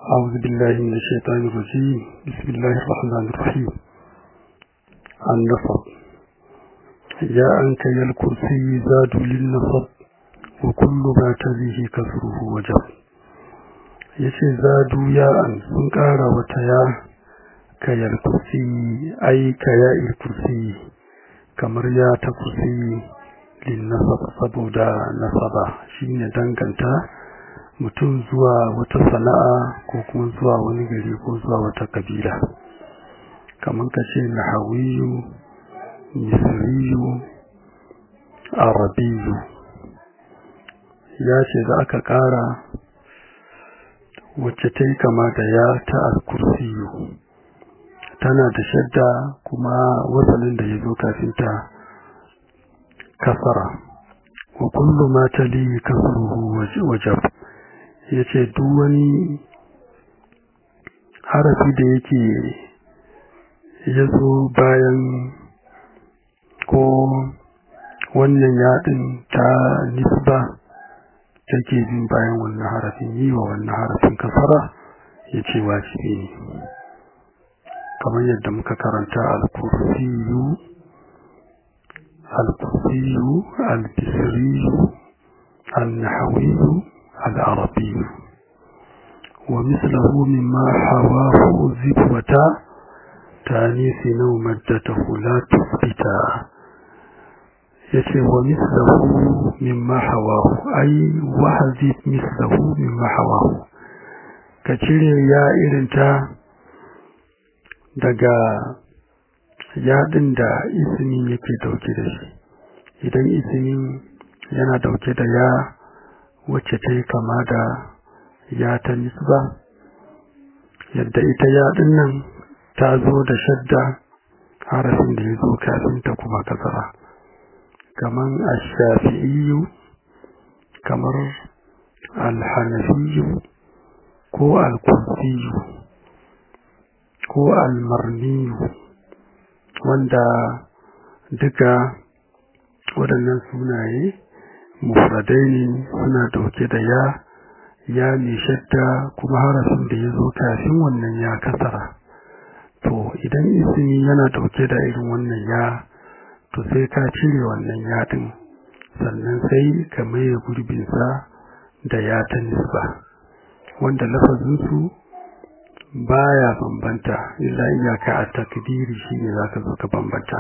أعوذ بالله من الشيطان الرجيم بسم الله الرحمن الرحيم النصب يا أنك يا الكرسي زاد للنصب وكل ما تليه كسره وجب yace zadu ya an sun ƙara wata ya kayar kursi ai kaya il kursi kamar ya ta kursi lin nasab saboda nasaba shine danganta mutum zuwa wata sana'a ko kuma zuwa wani gari ko zuwa wata kabila kamar ka ce nahawiyu misriyu arabiyu ya ce da aka ƙara wacce ta yi kama da ya ta alkursiyu tana da shadda kuma wasalin da ya zo kafin ta kasara wa kullu ma tali kasruhu wajab yace duk wani harafi da yake ya zo bayan ko wannan yaɗin ta nisba take bin bayan wannan harafin yi wa wannan harafin kasara ya ce wajibi ne kamar yadda muka karanta al-kursiyu al-kursiyu al-bisriyu al-nahawiyu al-arabiyu ومثله مما حواه ذبوة تانيث نومدته لا تثبتا yace wa mislahu mimma hawahu ai wahazib mislahu mimma hawahu ka cire ya irinta daga yadin da ismin yake dauke da shi idan ismin yana dauke da ya wacce ta yi kama da ya ta nisba yadda ita yadin nan ta zo da shadda harafin da ya zo kafin ta kuma kasara kaman ashafi'iyu kamar alhanafiyu ko alkursiyu ko almarniyu wanda duka waɗannan sunaye mufradai ne suna dauke da ya ya mai shadda kuma harafin da ya zo kafin wannan ya kasara to idan ismi yana dauke da irin wannan ya to sai ka cire wannan yadin sannan sai ka maye gurbinsa da ya ta nisba wanda lafazinsu baya bambanta illa iyaka a takdiri shine zaka zo ka bambanta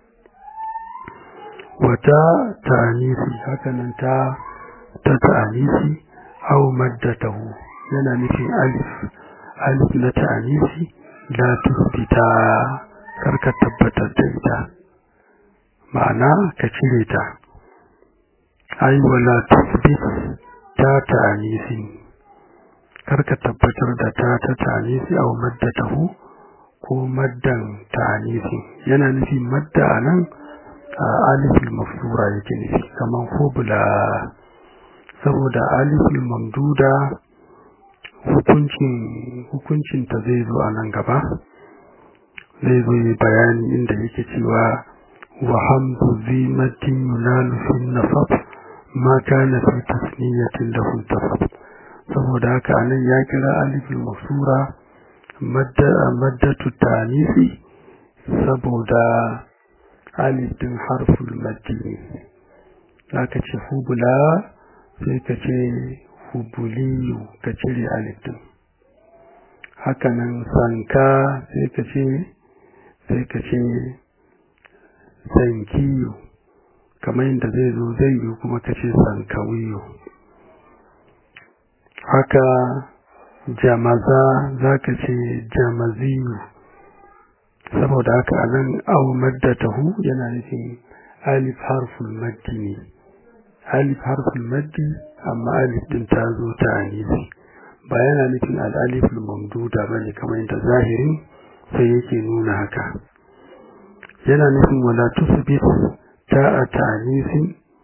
wata ta'anisi hakanan ta ta ta'anisi aw maddatahu yana nufin alif alif na ta'anisi la tusbita karka tabbatar da ita ma'ana ka cire ta ai wala tusbit ta ta'anisi karka tabbatar da ta ta ta'anisi aw maddatahu ko maddan ta'anisi yana nufin madda anan aliful mafsura yake nufi kaman fobula saboda aliful mamduda hukuncin hukuncin ta zai zo a nan gaba zai zo yi bayani inda yake cewa wa hamdu zimatin yunalu fi nasab ma kana fi tasniyatin da tasab saboda haka anan ya kira aliful mafsura madda maddatu tanisi saboda alif din harful maddi ne zaka ce hubula sai ka ce hubuliyu ka cire alif din hakanan sanka sai ka ce sai ka ce sankiyu kamar yadda zai zo zai yi kuma ka ce sankawiyu haka jamaza za ka ce jamaziyu saboda haka a nan au maddatahu yana nufin alif harful maddi ne alif harful maddi amma alif din ta zo ta anisi ba yana nufin al'aliful mamduda bane kamar yadda zahirin sai yake nuna haka yana nufin wala tusbit ta a ta'anisin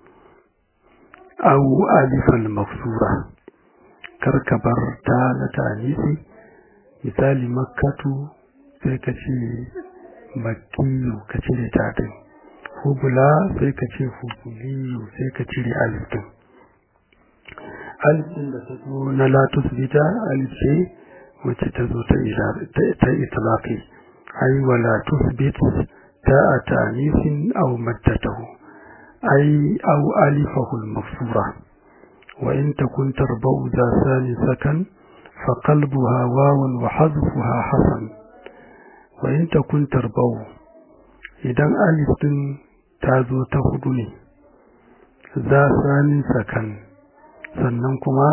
aw alifal mafsura karka bar ta na ta'anisi misali makkatu sai ka ce makkiyu ka cire ta din hubula sai ka ce hubuliyu sai ka cire alif din alif din da ta zo na latus bita alif ce wacce ta zo ta itlaqi ai wala tuthbit ta atanisin aw maddatahu ai aw alifahu al-mafsura wa in takun tarbau za sani sakan fa qalbuha wawan wa hadfuha hasan wa in takun tarbau idan alif din ta zo ta hudu ne za sani sakan sannan kuma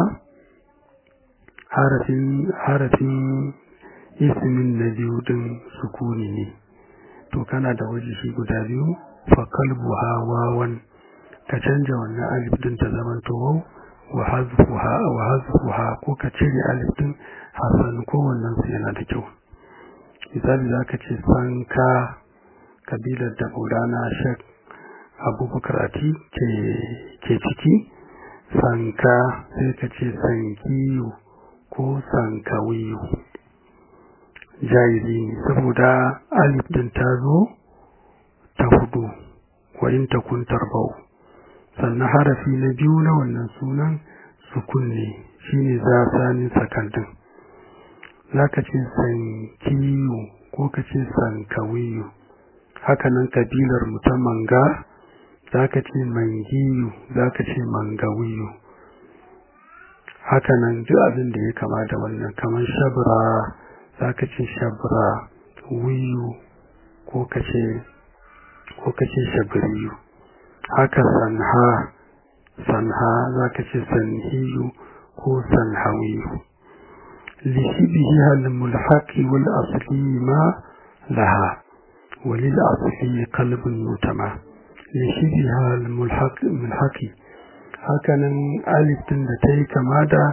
harafin harafin ismin na biyu din sukuni ne to kana da wajihi guda biyu fa kalbuha wawan ka canja wannan alif din ta zaman to waw wa hazfuha wa hazfuha ko ka cire alif din hasan ko wannan su yana da kyau misali zaka ce sanka kabilar da Maulana Sheikh Abubakar Ati ke ke ciki sanka sai ka ce sankiyu ko sankawiyu jaizi ne saboda alif din ta zo ta hudu wa in takun tarbau sannan harafi na biyu na wannan sunan sukun ne shine za sanin sakandin zaka ce sankiyu ko ka ce sankawiyu hakanan kabilar mu ta manga zaka ce mangiyu zaka ce mangawiyu hakanan duk abin da ya kama da wannan kamar shabra zaka ce shabra wiyu ko kace ko kace shabriyu haka sanha sanha zaka ce sanhiyu ko sanhawiyu لشبهها الملحق والأصلي ما لها وللأصلي قلب يتمى لشبهها الملحق ملحق hakanan alif din da ta yi kama da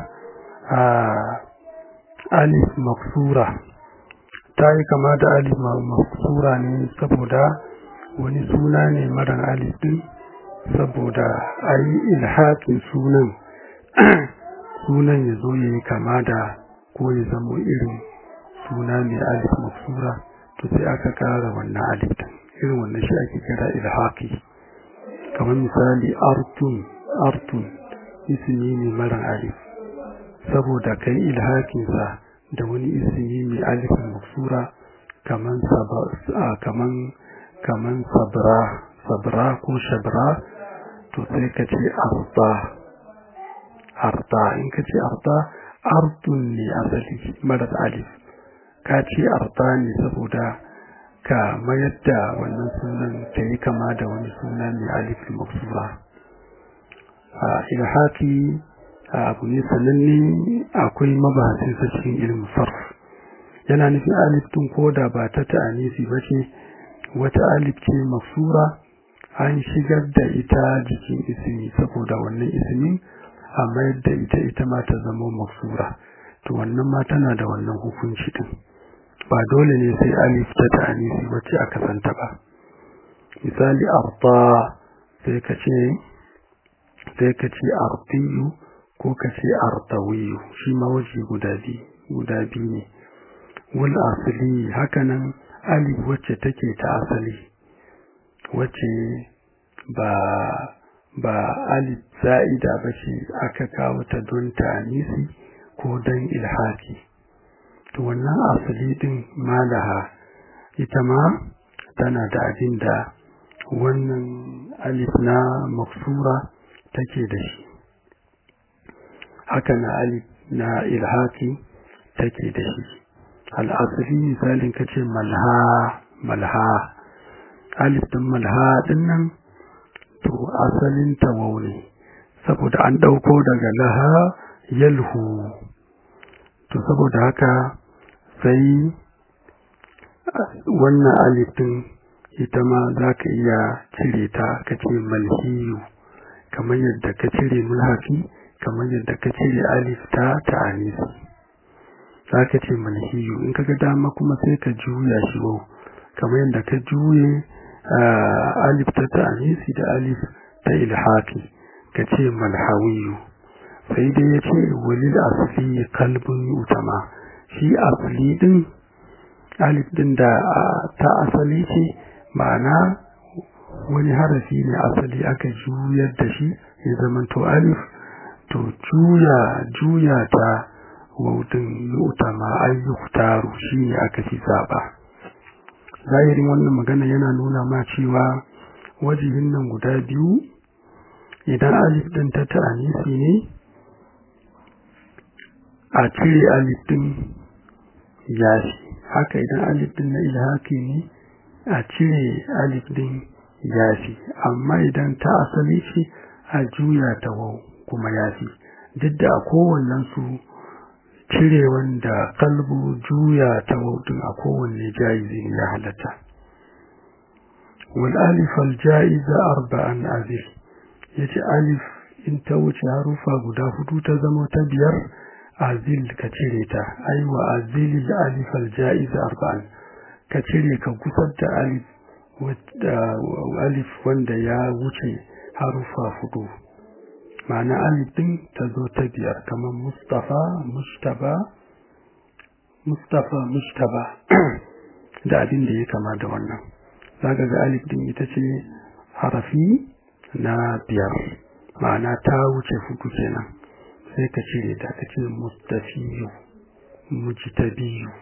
alif maksura ta yi kama da alif maksura ne saboda wani suna ne marar alif din saboda a yi ilhaƙin sunan sunan ya zo ya yi kama da ko ya zamo irin suna mai alif maksura to sai aka kara wannan alif din irin wannan shi ake kira ilhaƙi kamar misali artun artun ismi ne mara alif saboda kai ilhakinsa da wani ismi mai alifin maksura kaman kaman kaman sabra sabra ko shabra to sai ka ce arda arda in ka ce arda artun ne asali mara alif ka ce arda ne saboda ka mayar da wannan sunan ta yi kama da wani suna mai alifin maksura ilhaki abu ne sananne akwai mabahasin sa cikin ilmin sarf yana nufin alif din koda ba ta ta'anisi ba ce wata alif ce mafsura an shigar da ita jikin ismi saboda wannan ismin a mayar da ita ita ma ta zama mafsura to wannan ma tana da wannan hukunci din ba dole ne sai alif ta ta'anisi wacce aka santa ba misali arda sai ka ce sai ka ce ardiyu ko ka ce ardawiyu shi ma waje guda biyu guda biyu ne wal asali hakanan alif wacce take ta asali wacce ba ba alif za'ida ba ce aka kawo ta don ta'anisi ko don ilhaki to wannan asali din malaha ita ma tana da abin da wannan alif na maksura take da shi haka na alif na ilhaki take da shi al'asiri misalin ka ce malha malha alif din malha din nan to asalin tawau ne saboda an ɗauko daga laha yalhu to saboda haka sai wannan alif din ita ma za ka iya cire ta ka ce malhiyu kamar yadda ka cire mulhafi kamar yadda ka cire alif ta ta'anisi za ka ce malhiyu in ka ga dama kuma sai ka juya shi wau kamar yadda ka juye alif ta ta'anisi da alif ta ilhaki ka ce malhawiyu sai dai ya ce walil asli kalbin utama shi asli din alif din da ta asali ce ma'ana wani harafi ne asali aka juyar da shi ya zama to alif to juya juya ta wautin yu'tama ay yuhtaru shine aka fi zaba zahirin wannan magana yana nuna ma cewa wajihin nan guda biyu idan alif din ta ta'anisi ne a cire alif din yafi haka idan alif din na ilhaki ne a cire alif din yafi amma idan ta asali ce a juya ta wau kuma yafi duk da a kowannen su cire wanda kalbu juya ta wau din a kowanne jaizi ya halatta wal alif al jaiza arba'an azif yace alif in ta wuce harufa guda hudu ta zama ta biyar azil ka cire ta ai wa azil alif al jaiza arba'an ka cire ka gusar da alif alif wanda ya wuce harufa hudu ma'ana alif din ta zo ta biyar kamar mustafa mustaba mustafa mustaba da abin da ya kama da wannan zaka ga alif din ita ce harafi na biyar ma'ana ta wuce hudu kenan sai ka cire ta ka ce mustafiyu mujtabiyu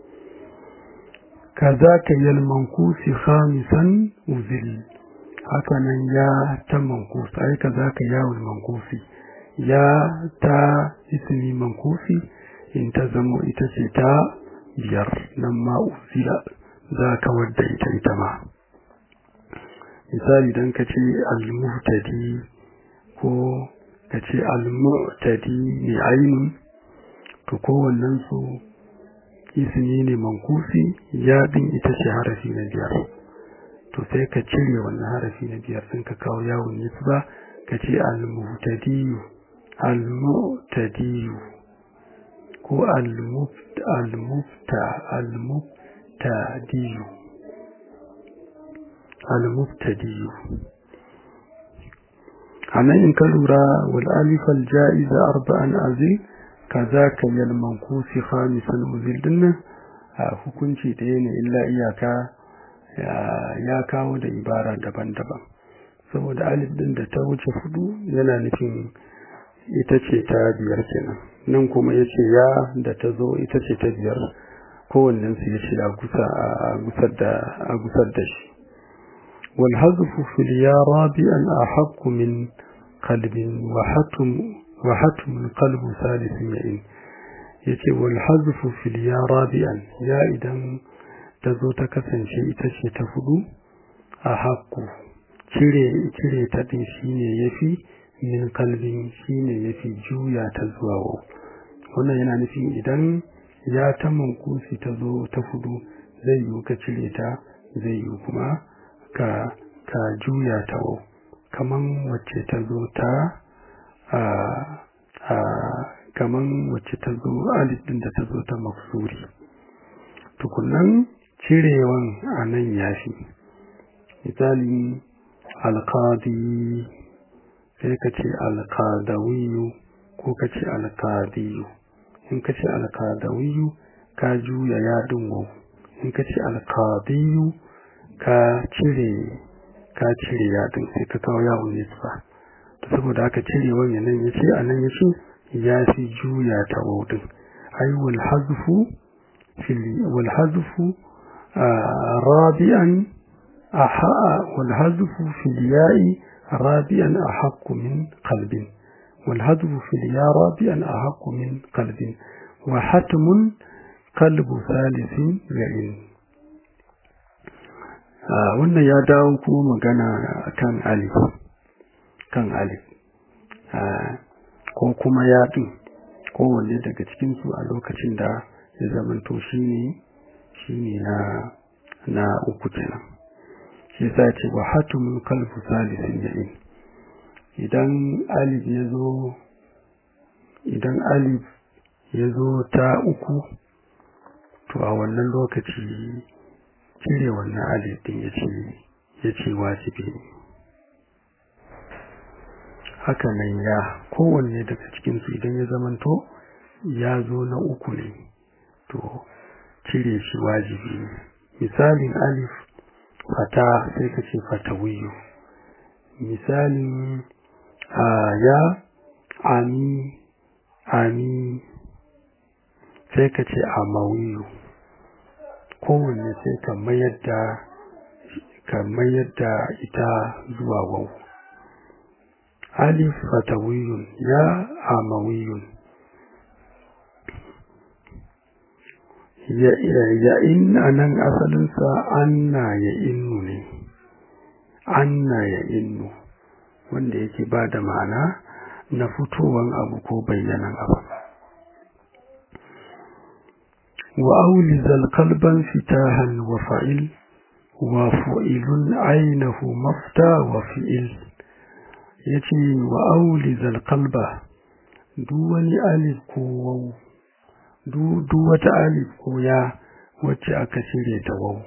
كذاك يا المنقوس خامسا وزل هكذا يا تمنقوس أي كذاك يا المنقوس يا تا اسمي منقوسي انتزموا إتستا بير لما أزل ذاك ودى إتما misali dan ka ce al-muhtadi ko ka ce al-mu'tadi ne ainun to kowannen su ismi ne mankusi ya din ita ce harafi na biyar to sai ka cire wannan harafi na biyar sun ka kawo yawon nisba ka ce al-muhtadiyu al-muhtadiyu ko al-mufta al-muftadiyu al-muftadiyu anan in ka lura wal alif al-ja'iza arba'an azil kazaka yal mankusi khamisan uzil din hukunci ɗaya ne illa iyaka ya kawo da ibara daban-daban saboda alif din da ta wuce hudu yana nufin ita ce ta biyar kenan nan kuma ya ce ya da ta zo ita ce ta biyar kowannen su ya ce a gusar da shi wal hazfu fil ya rabi'an ahaqqu min qalbin wa hatum wa hatmun qalbu salisin ya'in yace wal hazfu fil ya rabi'an ya idan ta zo ta kasance ita ce ta hudu a haqqu cire cire ta din shine yafi min kalbin shine yafi juya ta zuwa wa wannan yana nufin idan ya ta mankusi ta zo ta hudu zai yi ka cire ta zai yi kuma ka ka juya ta wa kaman wacce ta zo ta a a kaman wacce ta zo alif din da ta zo ta maksuri tukunan cirewan a nan yafi misali alkadi sai ka ce alkadawiyu ko ka ce alkadiyu in ka ce alkadawiyu ka juya yadin wau in ka ce alkadiyu ka cire ka cire yadin sai ka kawo yawon nisba to saboda haka cire wani nan ya ce a nan ya ce ya fi juya ta wau din ai wal hazfu fil wal hazfu rabi'an والهدف في الياء رابعا أحق من قلب والهدف في الياء رابعا أحق من قلب وحتم قلب ثالث يعين wannan ya dawo kuma magana kan alif kan alif ko kuma yaɗin kowanne daga cikinsu a lokacin da ya zamanto shi ne shi ne na uku kenan shi sa ce wa hatumin kalbu salisin ya'in idan alif ya zo idan alif ya zo ta uku to a wannan lokaci cire wannan alif din ya ce ya ce wajibi ne haka nan ya kowanne daga cikinsu idan ya zamanto ya zo na uku ne to cire shi wajibi ne misalin alif fata sai ka ce fatawiyu misalin ya ami ami sai ka ce amawiyu kowanne sai ka mayar da ka mayar da ita zuwa wau alif fatawiyun ya amawiyun ya ya in anan asalinsa anna ya innu ne anna ya innu wanda yake ba da ma'ana na fitowan abu ko bayyanan abu wa aulizal kalban fitahan wa fa'il wa fu'ilun ainihu mafta wa fi'il yace wa aulizal kalba duk wani alif ko waw duk wata alif ko ya wacce aka cire da waw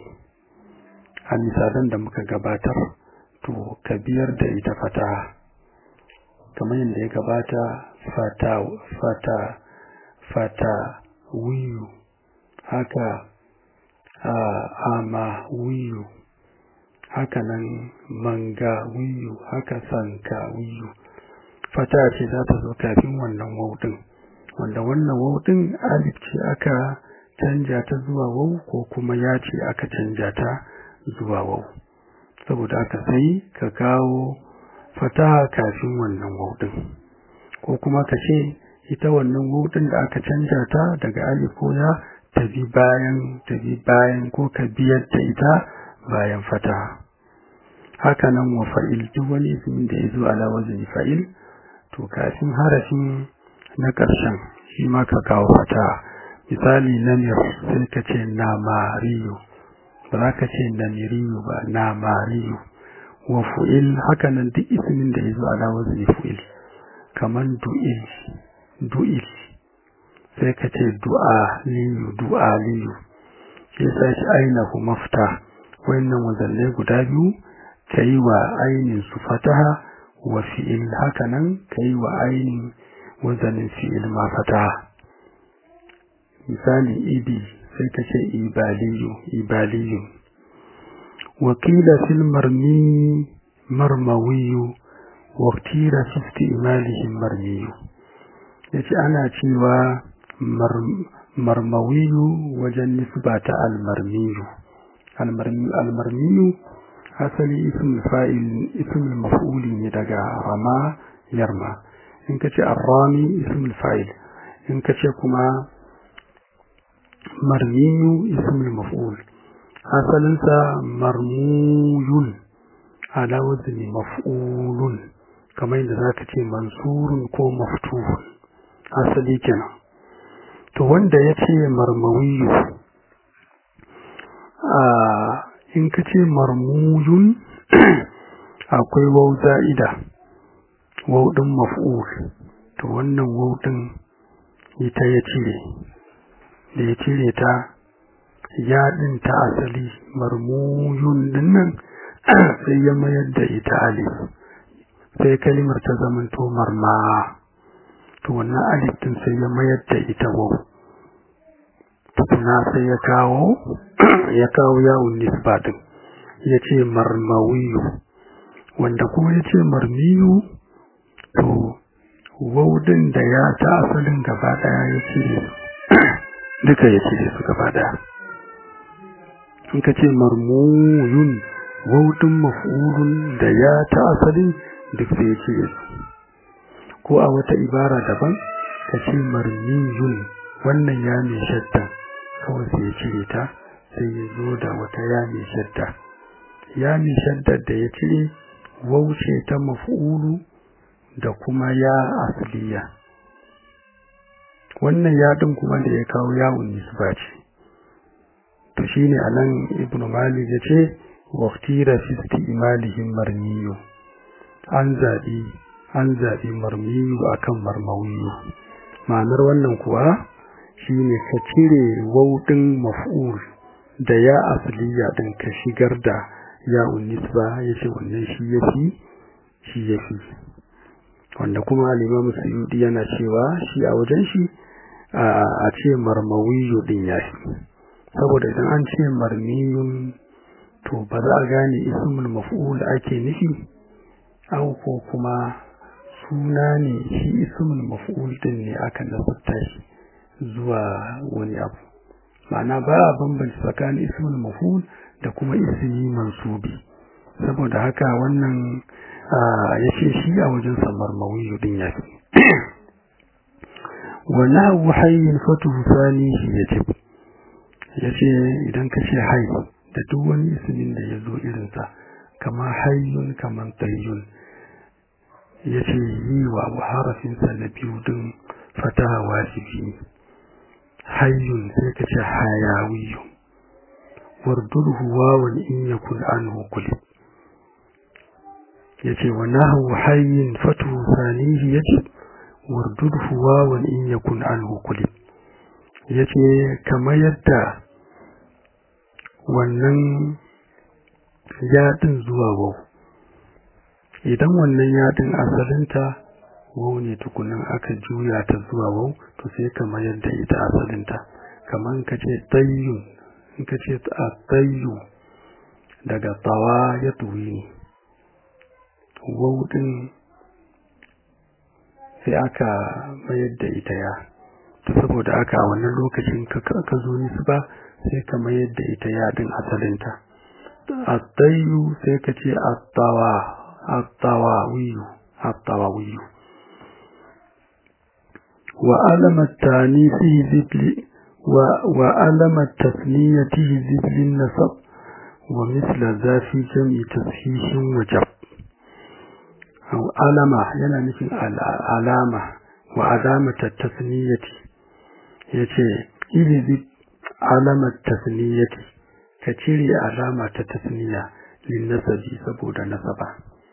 a misalan da muka gabatar to ka biyar da ita fata kamar yadda ya gabata fata fata fata wiyu haka a ama wiyu haka nan manga wiyu haka sanka wiyu fata ce za ta zo kafin wannan wauɗin wanda wannan wauɗin alif ce aka canja ta zuwa wau ko kuma ya ce aka canja ta zuwa wau saboda aka sai ka kawo fataha kafin wannan wauɗin ko kuma ka ce ita wannan wauɗin da aka canja ta daga alif ko ya ta bi bayan ta bi bayan ko ka biyar da ita bayan fataha haka nan wa fa'il duk wani ismin da ya zo ala wazni fa'il to kafin harafin na ƙarshen shi ma ka kawo fataha misali namir sai ka ce namariyu ba za ka ce namiriyu ba namariyu wa fu'il haka nan duk ismin da ya zo ala wazni fu'il kaman du'il du'il sai ka ce du'a liyu du'a liyu shi yasa shi ainihu mafta wannan wazalle guda biyu ka yi wa ainin su fataha wa fi'il haka nan ka yi wa ainin wazanin fi'il ma fataha misali idi sai ka ce ibaliyu ibaliyu wakila fil marmi marmawiyu waktira fi istimalihim marmiyu yace ana cewa marmawiyu wajen nisba ta almarmiyu almarmiyu asali ismul fa'il ismul maf'uli ne daga rama yarma in kace arrami ismul fa'il in kace kuma marmiyu ismul maf'ul asalinsa marmuyun ala wazni maf'ulun kamar yadda zaka ce mansurun ko maftuhun asali kenan to wanda ya ce marmawiyu a in ka ce marmuyun akwai wau za'ida wau ɗin maf'ul to wannan wau ɗin ita ya cire da ya cire ta ya ɗin ta asali marmuyun ɗin nan sai ya mayar da ita alif sai kalimar ta zamanto marma to wannan alif din sai ya mayar da ita wau tukuna sai ya kawo ya kawo yawon nisba din ya ce marmawiyu wanda kuma ya ce marmiyu to wau din da ya ta asalin gaba daya ya cire duka ya cire su gaba daya in ka ce marmuyun wau din maf'ulun da ya ta asalin duk sai ya cire su ko a wata ibara daban ka ce marmiyun wannan ya mai shadda kawai sai ya cire ta sai ya zo da wata ya mai shadda ya mai shadda da ya cire wauce ta maf'ulu da kuma ya asliya wannan yaɗin kuma da ya kawo yawon nisba ce to shine anan ibnu malik ya ce waqtira fi istimalihim marmiyu an zabi an zabi marmiyu akan marmawiyu ma'anar wannan kuwa shine ka cire wauɗin maf'ul da ya asliya din ka shigar da ya unisba yace wannan shi yafi shi yafi wanda kuma al-Imam Suyuti yana cewa shi a wajen shi a ce marmawiyu din yafi saboda idan an ce marmiyun to ba za a gane ismul maf'ul ake nufi au ko kuma suna ne shi ismul maf'ul din ne aka nasabta shi zuwa wani abu ma'ana ba a bambanci tsakanin ismul maf'ul da kuma ismi mansubi saboda haka wannan ya ce shi a wajen samar mawiyu din ya fi wa nahwu hayyin fatuhu sani shi ya ce ya ce idan ka ce hay da duk wani ismin da ya zo irinsa kama hayyun kaman tayyun ya ce yi wa abu harafinsa na biyu din fataha wajibi ne hayyun sai ka ce hayawiyun wardurhu wawan in yakun anhu kulib yace wa nahu hayyin fatu sanihi yace wardurhu wawan in yakun anhu kulib yace kamar yadda wannan yadin zuwa wau idan wannan yadin asalinta wau ne tukunan aka juya ta zuwa wau to sai kamar yadda ita asalinta kamar ka ce tayyun in ka ce a tayyu daga tawa ya tuwi ne wau din sai aka mayar da ita ya to saboda aka a wannan lokacin ka zo nisu ba sai ka mayar da ita ya din asalinta a tayyu sai ka ce a tawa a tawa wiyu a tawa wiyu وألم التانيث ذبل وألم التثنية ذبل النصب ومثل ذا في جمع تصحيح وجب أو ألم yana nufin alama wa alamata tasniyati yace ilzi alamat tasniyati ka cire alama ta tasniya lin nasabi saboda nasaba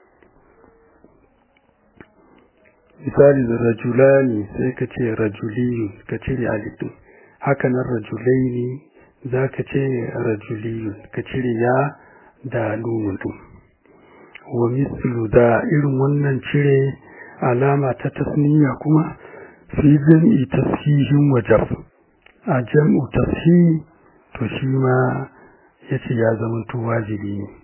misali da rajulani sai ka ce rajuliyun ka cire alifin haka nan rajulaini za ka ce rajuliyun ka cire ya da nunun wa mislu da irin wannan cire alama ta tasniya kuma fi jam'i tashihin wajab a jam'u tashi to shi ma yace ya zama to wajibi ne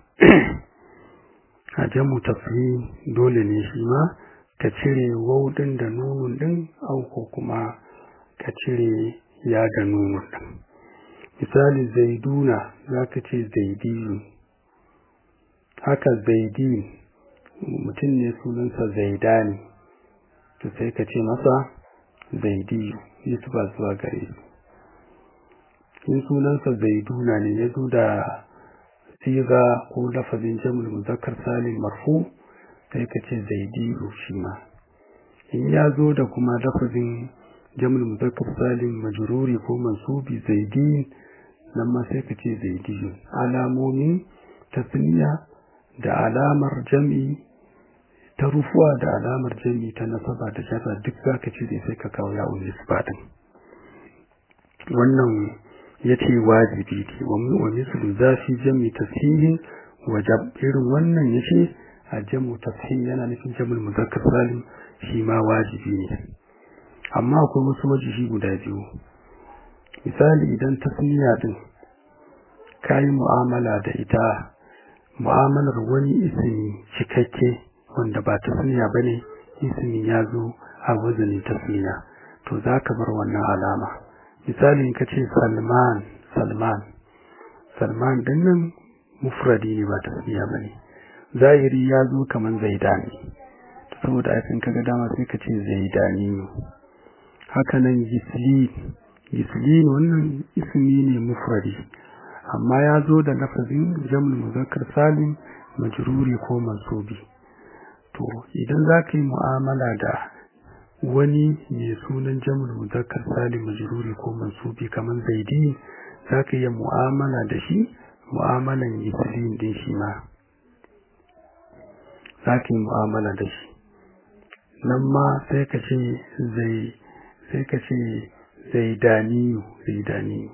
a jam'u tashi dole ne shi ma ka cire waudin da nunun din auko kuma ka cire ya da nunun din misali zaiduna za ka ce zaidiyun haka zaidi mutum ne sunansa zaidani to sai ka ce masa zaidiyu nisba zuwa gare in sunansa zaiduna ne ya zo da siga ko lafazin jamul muzakkar salim marfu sai ka ce zaidiyu shi ma in ya zo da kuma lafazin jamul muzakkar salim majruri ko mansubi zaidi nan ma sai ka ce zaidiyu alamomin tasniya da alamar jam'i ta rufuwa da alamar jam'i ta nasaba da jarra duk zaka cire sai ka kawo ya'un nisba din wannan yace wajibi ne wa mislu zafi jam'i tasihin wajab irin wannan yace a jamu tafhim yana nufin jamul muzakkar salim shi ma wajibi ne amma akwai wasu wajibi guda biyu misali idan tasniya din kayi mu'amala da ita mu'amalar wani ismi cikakke wanda ba tasniya bane ismi ya zo a wazanin tasniya to zaka bar wannan alama misali in kace Salman Salman Salman dinnan mufradi ne ba tasniya bane zahiri ya zo kaman zaidani saboda aikin kaga dama sai ka ce zaidani haka nan gislin gislin wannan ismi ne mufradi amma ya zo da lafazin jamul muzakkar salim majruri ko mansubi to idan za ka yi mu'amala da wani mai sunan jamul muzakkar salim majruri ko mansubi kamar zaidi za ka yi mu'amala da shi mu'amalan gislin din shi ma za ka yi mu'amala da shi nan ma sai ka ce zai sai ka ce zaidaniyu zaidaniyu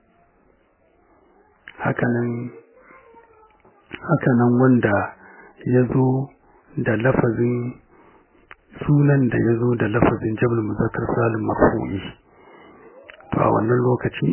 hakanan hakanan wanda ya zo da lafazin sunan da ya zo da lafazin jabal muzakkar salim marfu'i to a wannan lokaci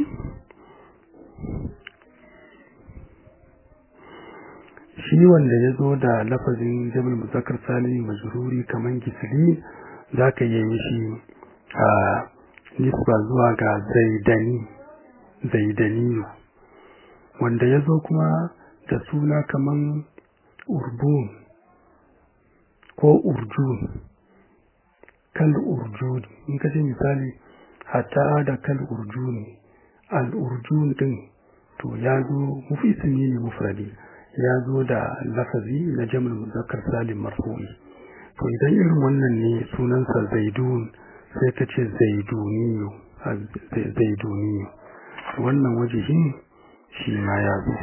shi wanda ya zo da lafazin jabal muzakkar salim majruri kaman gisli zaka yi mishi a nisba zuwa ga zaidani zaidaniyu wanda ya zo kuma da suna kaman urbun ko urjun kal urjuni in ka ce misali hatta da kal urjuni al urjun din to ya zo mufi ismi ne mufradi ya zo da lafazi na jamul muzakkar salim marfu'i to idan irin wannan ne sunansa zaidun sai ka ce zaiduniyu zaiduniyu wannan wajihin shi ma ya zo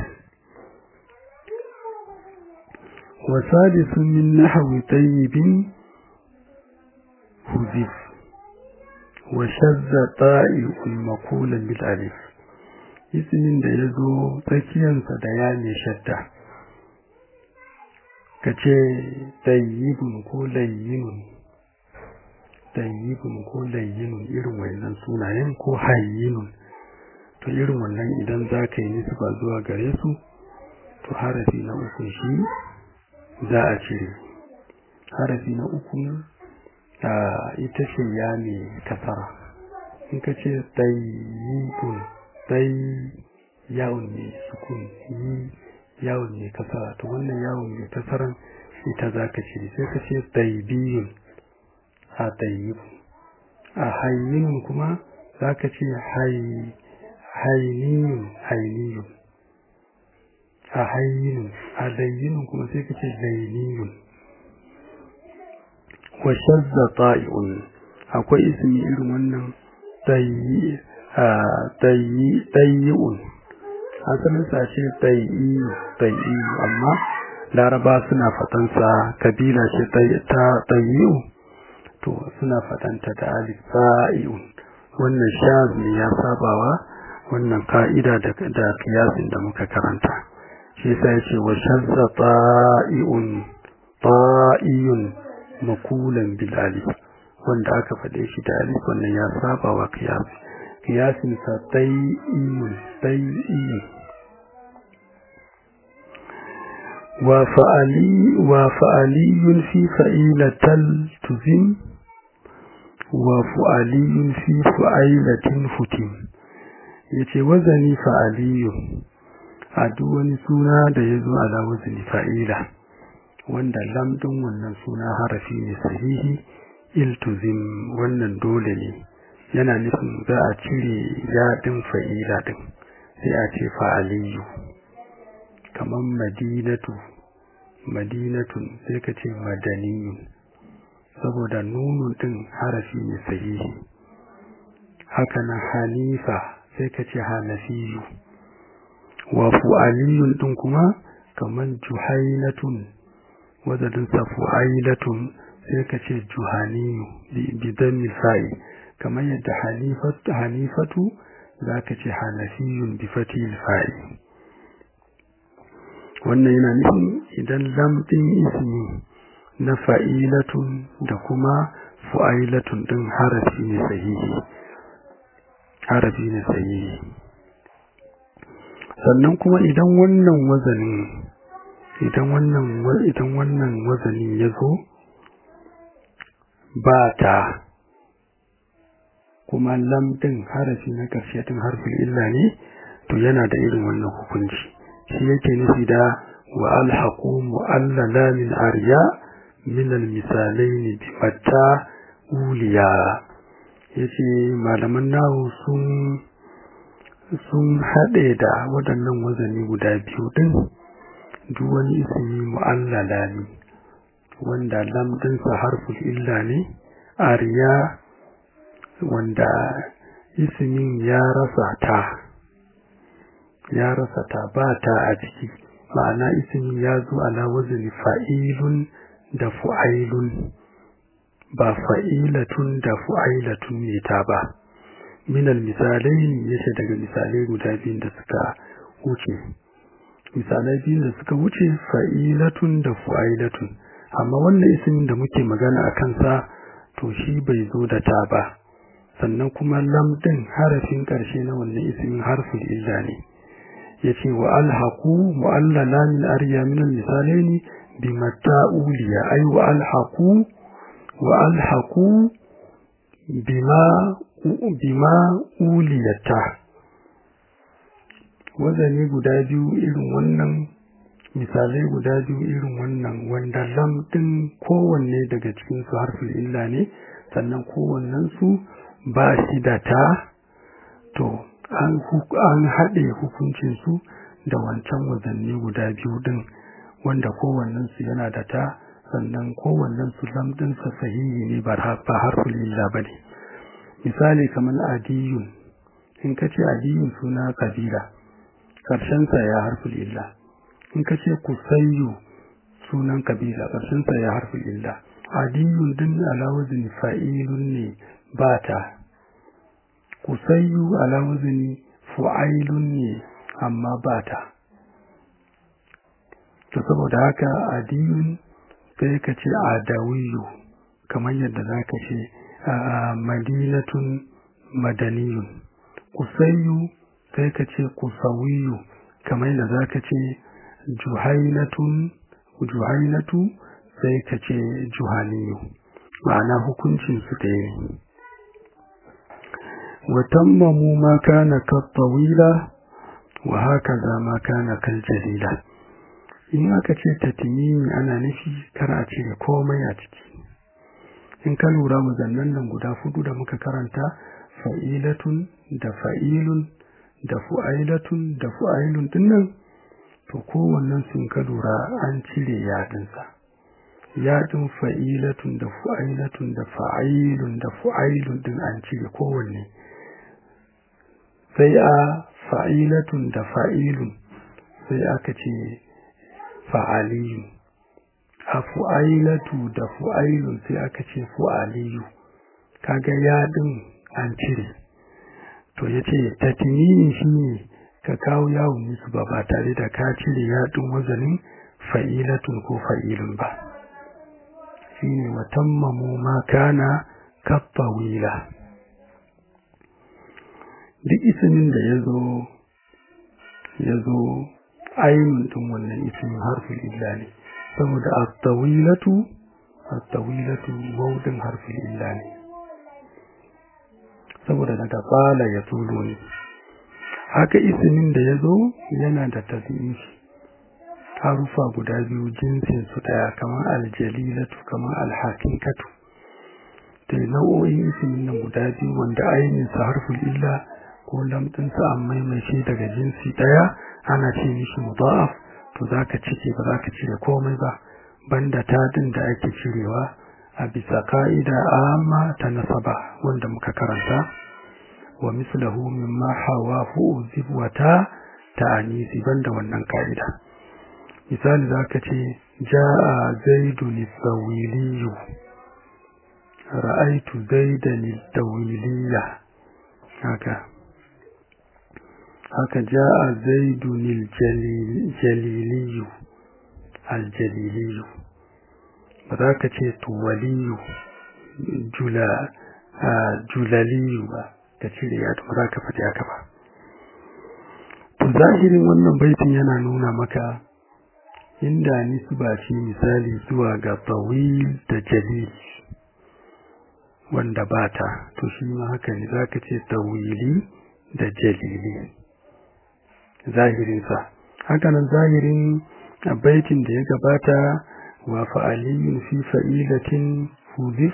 وسادس من نحو طيب هذف وشذ طائع مقولا بالالف ismin da ya zo tsakiyarsa da ya ne shadda ka ce tayyibun ko layyinun tayyibun ko layyinun irin wannan sunayen ko hayyinun to irin wannan idan za ka yi nisba zuwa gare su to harafi na uku shi za a cire harafi na uku a ita ce ya ne kasara in ka ce tayyibun sai yawon mai sukun yi yawon mai kasara to wannan yawon mai kasaran ita za ka ce sai ka ce taibiyun a taiyibu a hayyinun kuma za ka ce hainiyun hainiyun a hayyinun a layyinun kuma sai ka ce lainiyun wa shazza ta'i'un akwai ismi irin wannan tayyi ɗayi'un asalin sashe ɗayi'u amma laraba suna fatansa kabila ce ta ɗayi'u to suna fatanta da alif sa'i'un wannan shaz ne ya sabawa wannan ka'ida da kiyasin da muka karanta shi sai ce wa shazza ta'i'un ta'iyun makulan bil alif wanda aka faɗe shi da alif wannan ya sabawa kiyasi kiyasinsa tai'iyun tai'iyun wa fa'ali wa fa'aliyun fi fa'ilatal tuzim wa fa'aliyun fi fa'ilatin futim yace wazani fa'aliyun a duk wani suna da ya zo ala wazani fa'ila wanda lamdin wannan suna harafi ne sahihi iltuzim wannan dole ne yana nufin za a cire yaɗin fa'ila ɗin sai a ce fa'aliyu kamar madinatu madinatun sai ka ce madaniyun saboda nunun ɗin harafi ne sahihi haka na hanifa sai ka ce hanafiyu wa fu'aliyun ɗin kuma kamar juhainatun wadadinsa fu'ailatun sai ka ce juhaniyu bidan misa'i kamar yadda hanifatu za ka ce hanafiyun bi fatil fa'i wannan yana nufin idan lamɗin ismi na fa'ilatun da kuma fu'ailatun ɗin harafi ne sahihi harafi ne sahihi sannan kuma idan wannan wazanin idan wannan idan wannan wazanin ya zo ba ta kuma lamdin harafi na ƙarshe tun harfin illa ne to yana da irin wannan hukunci shi yake nufi da wa alhaqu mu'allala min arya min almisalain bi matta uliya yace malaman nahu sun sun haɗe da waɗannan wazani guda biyu din duk wani ismi mu'allala ne wanda lamdinsa harfin illa ne arya wanda ismin ya rasa ta ya rasa ta ba ta a ciki ma'ana ismin ya zo ala wazni fa'ilun da fu'ailun ba fa'ilatun da fu'ailatun ne ta ba minal misalai yace daga misalai guda biyun da suka wuce misalai biyun da suka wuce fa'ilatun da fu'ailatun amma wannan ismin da muke magana a kansa to shi bai zo da ta ba sannan kuma lamdin harafin ƙarshe na wannan ismin harfin illa ne yace wa alhaqu mu'allala min arya min al-misalaini bi mata'uliya ay wa alhaqu wa alhaqu bima bima uliyata wazani guda biyu irin wannan misalai guda biyu irin wannan wanda lam din kowanne daga cikin su harfin illa ne sannan kowannen su ba shi da ta to an an haɗe hukuncin su da wancan wazanni guda biyu din wanda kowannen su yana da ta sannan kowannen su lam din sa sahihi ne ba harfin illa bane misali kamar adiyun in kace adiyun suna kabila karshen sa ya harfin illa in ka ce kusayyu sunan kabila ƙarshensa ya harfi illa adiyun din alawazin fa'ilun ne ba ta kusayyu alawazin fu'ailun ne amma ba ta to saboda haka adiyun sai ka ce adawiyu kamar yadda za ka ce madinatun madaniyun kusayyu sai ka ce kusawiyu kamar yadda za ka ce juhainatun juhainatu sai ka ce juhaniyu ma'ana hukuncin su ɗaya ne wa tammamu ma kana kattawila wa haka za ma kana kal jalila in aka ce tatimimi ana nufi kar a cire komai a ciki in ka lura muzannan nan guda fudu da muka karanta fa'ilatun da fa'ilun da fu'ailatun da fu'ailun dinnan to kowannen sun ka lura an cire yadinsa yadin fa'ilatun da fu'ailatun da fa'ailun da fu'ailun din an cire kowanne sai a fa'ilatun da fa'ilun sai aka ce fa'aliyu a fu'ailatu da fu'ailun sai aka ce fu'aliyu kaga yadin an cire to yace tatmini shine ka kawo yawon musu ba ba tare da ka cire yaɗin wazanin fa'ilatun ko fa'ilun ba shi ne watammamu ma kana kaffa wila duk isimin da ya zo ya zo ainihin ɗin wannan isimin harfin illa ne saboda attawilatu attawilatu maudin harfin illa ne saboda daga bala ya tulo ne haka isimin da ya zo yana da tafiye harufa guda biyu jinsin su daya kamar aljalilatu kamar alhaqiqatu da nau'o'in isimin nan guda biyu wanda ainihin sa harful illa ko lamɗin sa an maimaice daga jinsi daya ana ce mishi mudaf to zaka cike ba zaka cire komai ba banda tadin da ake cirewa a bisa ka'ida amma ta nasaba wanda muka karanta wa mislahu mimma hawahu zibwata ta'anisi banda wannan ka'ida misali zaka ce jaa zaidun sawiliyu ra'aitu zaidan tawiliya haka haka jaa zaidun jaliliyu aljaliliyu ba za ka ce tuwaliyu jula julaliyu ba ka cire ya ba za ka faɗi haka ba to zahirin wannan baitin yana nuna maka inda nisba ce misali zuwa ga tawil da jalil wanda ba ta to shi ma haka ne za ka ce tawili da jalili zahirinsa hakanan zahirin baitin da ya gabata wa fa'aliyun fi fa'ilatin hudif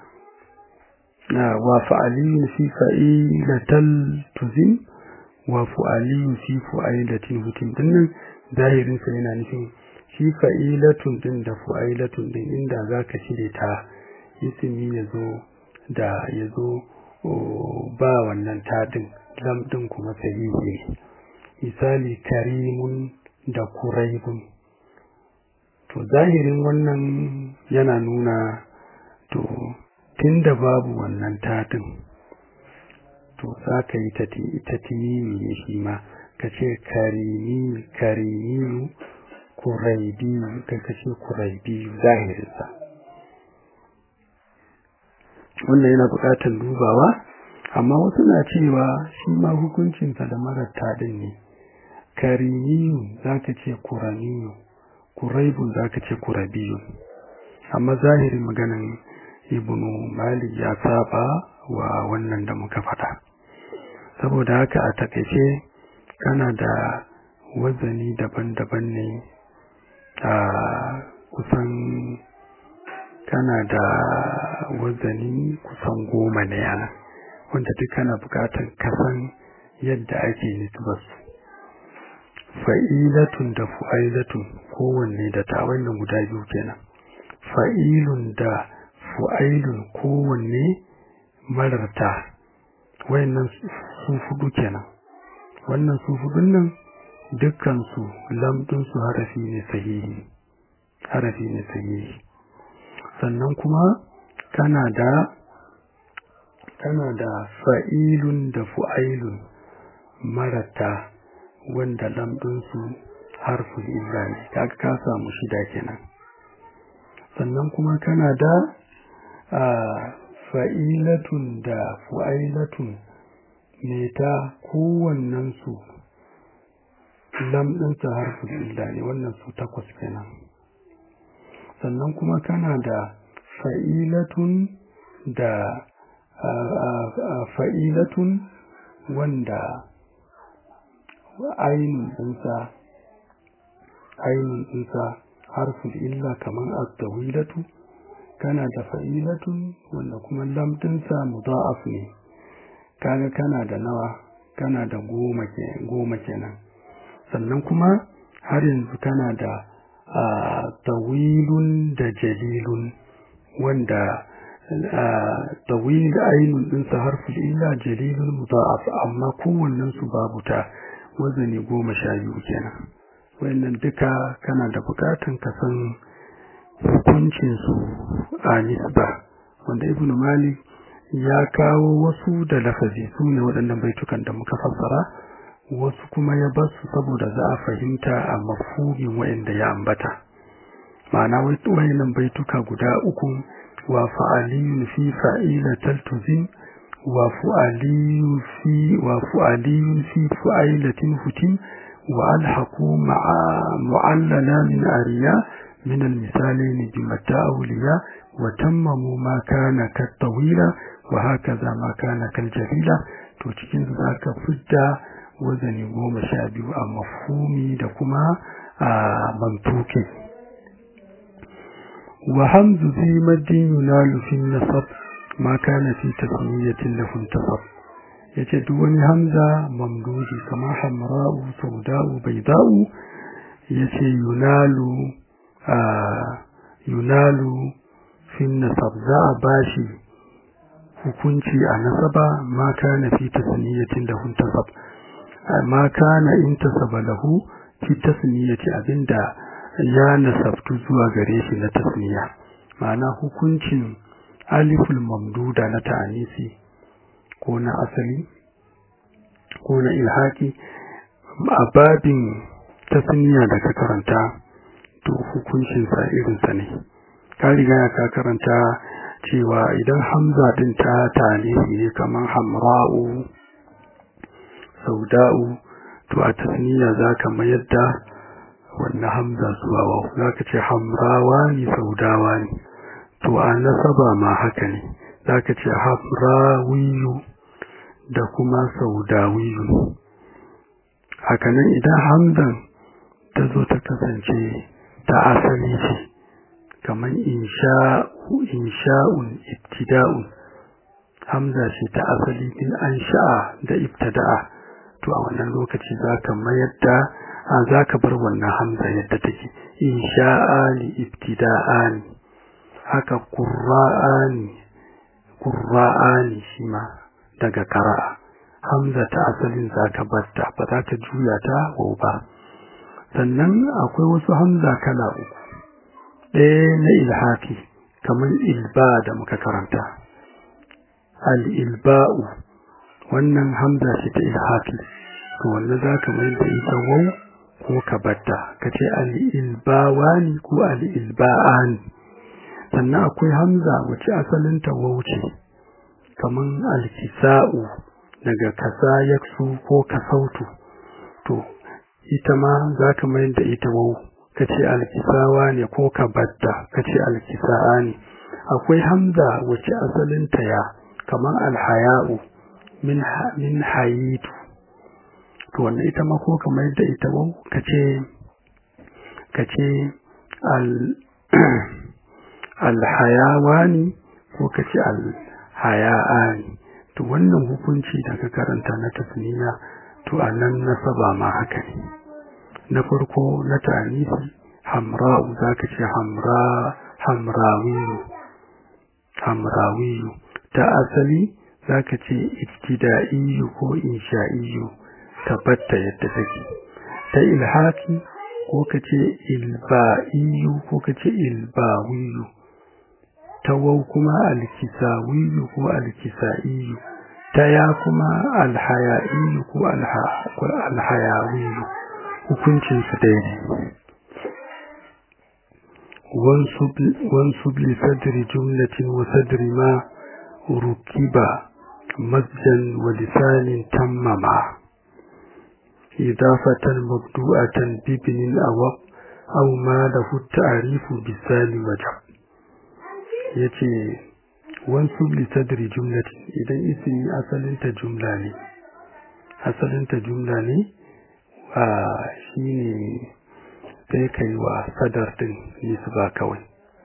wa fa'aliyun fi fa'ilatal tuzim wa fa'aliyun fi fa'ilatin hutim dinnan zahirin sa yana nufin shi fa'ilatun din da fa'ilatun din inda zaka shirye ta ismi yazo da yazo ba wannan tadin lam din kuma sahihi misali karimun da kuraibun to zahirin wannan yana nuna to tunda babu wannan tadin to za ka yi ta tinimi ne shi ma ka ce karimi karimiyu kuraibiyu ka ce kuraibiyu zahirinsa wannan yana buƙatar dubawa amma wasu na cewa shi ma hukuncinsa da marar tadin ne karimiyu za ka ce kuraniyu kuraibun za ka ce kurabiyu amma zahirin maganin ibnu malik ya saba wa wannan da muka faɗa saboda haka a takaice kana da wazani daban-daban ne a kusan kana da wazani kusan goma ne yana wanda duk kana bukatar kasan yadda ake nisbarsu fa'ilatun da fu'ailatun kowanne da ta wannan guda biyu kenan fa'ilun da fu'ailun kowanne mararta wayannan su fudu kenan wannan su fudun nan dukkansu lamdinsu harafi ne sahihi harafi ne sahihi sannan kuma kana da kana da fa'ilun da fu'ailun marata wanda lamdinsu harfin illa ne kaga ka samu shida kenan sannan kuma kana da fa'ilatun da fu'ailatun ne ta kowannensu lamdinsa harfin illa ne wannan su takwas kenan sannan kuma kana da fa'ilatun da fa'ilatun wanda ainihin ɗinsa ainihin ɗinsa harfin illa kamar astawilatu kana da fa'ilatun wanda kuma lamdinsa mudha'af ne kaga kana da nawa kana da goma kenan sannan kuma har yanzu kana da tawilun da jalilun wanda tawil ainun ɗinsa harfin illa jalilun mudha'af amma kowannen su babu ta wazani goma sha biyu kenan wayannan duka kana da bukatan ka san hukuncin su a nisba wanda ibn malik ya kawo wasu da lafazi su ne waɗannan baitukan da muka fassara wasu kuma ya bar su saboda za a fahimta a mafhumin wayanda ya ambata ma'ana wayannan baituka guda uku wa fa'aliyun fi fa'ila taltuzin wa fu'aliyun fi wa fu'aliyun fi fu'ailatin hutin wa alhaqu ma'a mu'allala min ariya min al-misalain bi mata'awliya wa tammamu ma kana kat-tawila wa hakaza ma kana kal-jalila to cikin zaka fidda wazani goma sha biyu a mafhumi da kuma a mantuki wa hamzu fi maddin yunalu fi nasab ma kana fi tasmiyatin lahu tasab yace duk wani hamza mamdudi kamar hamra'u sauda'u bayda'u yace yunalu a yunalu fi nasab za a bashi hukunci a nasaba ma kana fi tasmiyatin lahu tasab ma kana intasaba lahu fi tasmiyati abinda ya nasabtu zuwa gare shi na tasmiya ma'ana hukuncin aliful mamduda na ta'anisi ko na asali ko na ilhaki a babin tasmiya da ka karanta to hukuncin sa irin sa ne ka riga ka karanta cewa idan hamza din ta ta'anisi ne kamar hamra'u sauda'u to a tasniya za ka mayar da wannan hamza zuwa wawu za ka ce hamrawa ne saudawa ne to a nasaba ma haka ne za ka ce hamrawiyu da kuma saudawiyu hakanan idan hamzan ta zo ta kasance ta asali ce kamar insha'un ibtida'un hamza ce ta asali din an sha'a da ibtada'a to a wannan lokaci za ka mayar da a za ka bar wannan hamza yadda take insha'ani ibtida'ani haka qurra'ani qurra'ani shi ma daga qara'a hamza ta asalin za ka bar ta ba za ka juya ta wau ba sannan akwai wasu hamza kala uku ɗaya na ilhaki kamar ilba da muka karanta al-ilba'u wannan hamza ce ta ilhaki to wannan za ka mai da ita wau ko ka batta ka ce al-ilbawani ko al-ilba'ani sannan akwai hamza wace asalinta wau ce kaman al-kisa'u daga kasa yaksu ko kasautu to ita ma za ka mai da ita wau ka ce al-kisawa ne ko ka batta ka ce al-kisa'a ne akwai hamza wace asalinta ya kamar alhaya'u min min hayitu to wannan ita ma ko kamar yadda ita wau kace kace al alhayawani ko kace alhaya'ani to wannan hukunci da ka karanta na tasniya to anan nasaba ma haka ne na farko na ta'anisi hamra'u zaka ce hamra hamrawiyu hamrawiyu ta asali zaka ce ibtida'iyu ko insha'iyyu tabbata yadda take ta ilhaki ko kace ilba'iyu ko kace ilbawiyu tawau kuma alkisawiyu ko alkisa'iyu ta ya kuma alhaya'iyu ko alhayawiyu hukuncin su daidai wansub li sadri jumlatin wa sadri ma rukiba masjan wa lisanin tammama idafatan mabdu'atan bibnin awab aw ma lahu ta'rifu bisali wajab yace wansub li sadri jumlatin idan ismi asalinta jumla ne asalinta jumla ne a shine sai kai wa sadar din nisba kawai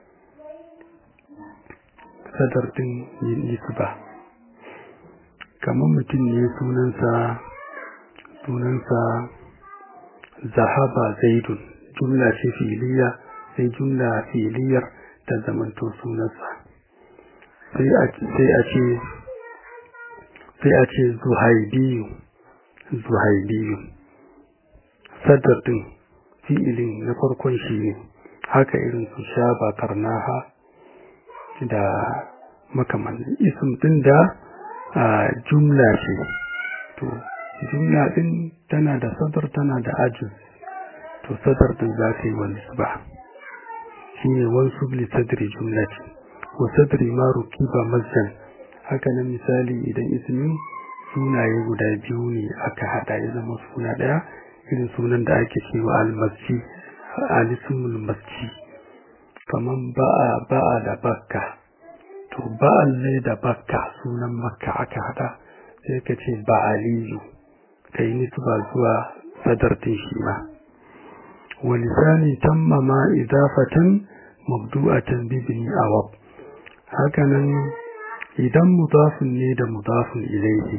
sadar din nisba kamar mutum ne sunansa sunansa zahaba zaidun jumla ce filiya sai jumla filiyar ta zamanto sunansa sai a ce sai a ce zuhaibiyu zuhaibiyu sadar din fi'ilin na farkon shi ne haka irin su sha ba karnaha da makamannin ism din da jumla ce to jumla din tana da sadar tana da ajiz to sadar din za ta yi wani ba shi ne wasu li sadri jumlati wa sadri ma rukiba masjan haka nan misali idan ismi sunaye guda biyu ne aka hada ya zama suna daya irin sunan da ake cewa almasji alismul masji kaman ba'a ba'a da bakka to ba'al ne da bakka sunan makka aka hada sai ka ce ba'aliyu ka yi nisba zuwa sadartin shi ma wa lisani tammama idafatan mabdu'atan bibni awab hakanan idan mudafin ne da mudafin ilayhi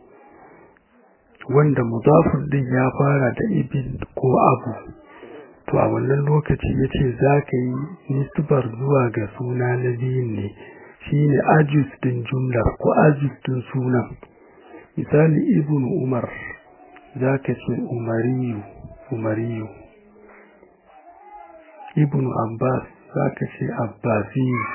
wanda mudafin din ya fara da ibin ko abu to a wannan lokaci yace zaka yi nisbar zuwa ga suna na biyun ne shine ajus din jumlar ko ajus din sunan misali ibnu umar zaka ce umariyu umariyu ibnu abbas zaka ce abbasiyu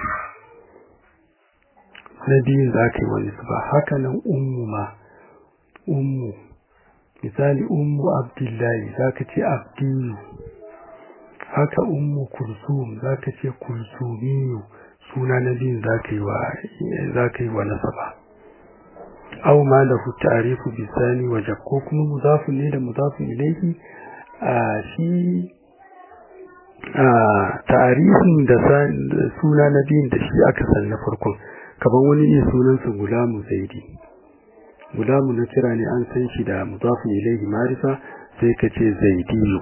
na biyun zaka yi wani ba haka nan ummu ma ummu misali ummu abdullahi zaka ce abdiyu haka ummu kulsum zaka ce kulsumiyu suna na biyun zaka yi wa zaka yi wa nasaba aw ma lahu ta'rifu bisani waje ko kuma mudafun ne da mudafun ilayhi a shi a ta'arifin da suna na biyun da shi aka san na farkon kaban wani ne sunansa gulamu zaidi gulamu na kira ne an san shi da mudafun ilayhi marifa sai ka ce zaidiyu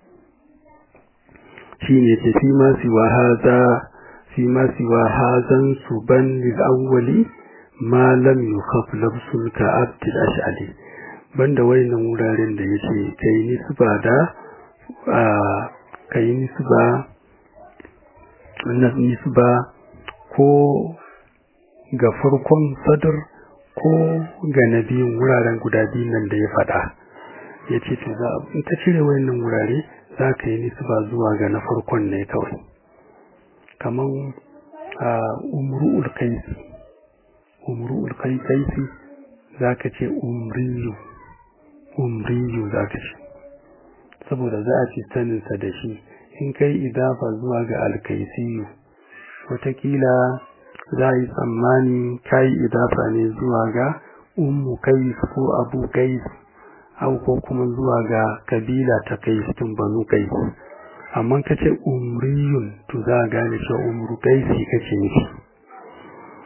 shine ce fi ma siwa haza fi ma siwa hazan suban lil awwali ma lam yukhaf labsul ka abdil ash'ali banda wayannan wuraren da yace kai nisba da kai nisba wannan nisba ko ga farkon sadr ko ga nabiyin wuraren guda biyun nan da ya faɗa yace to za in ka cire wayannan wurare za ka yi nisba zuwa ga na farkon ne kawai kaman umru'ul kais umru'ul kaisi zaka ce umriyu umriyu zaka ce saboda za a ci sanin sa da shi in kai idafa zuwa ga alkaisiyu watakila za yi tsammani kai idafa ne zuwa ga ummu kais ko abu kais au ko kuma zuwa ga kabila ta kais tun banu kais amma kace umriyun to za a gane cewa umru kaisi kace nufi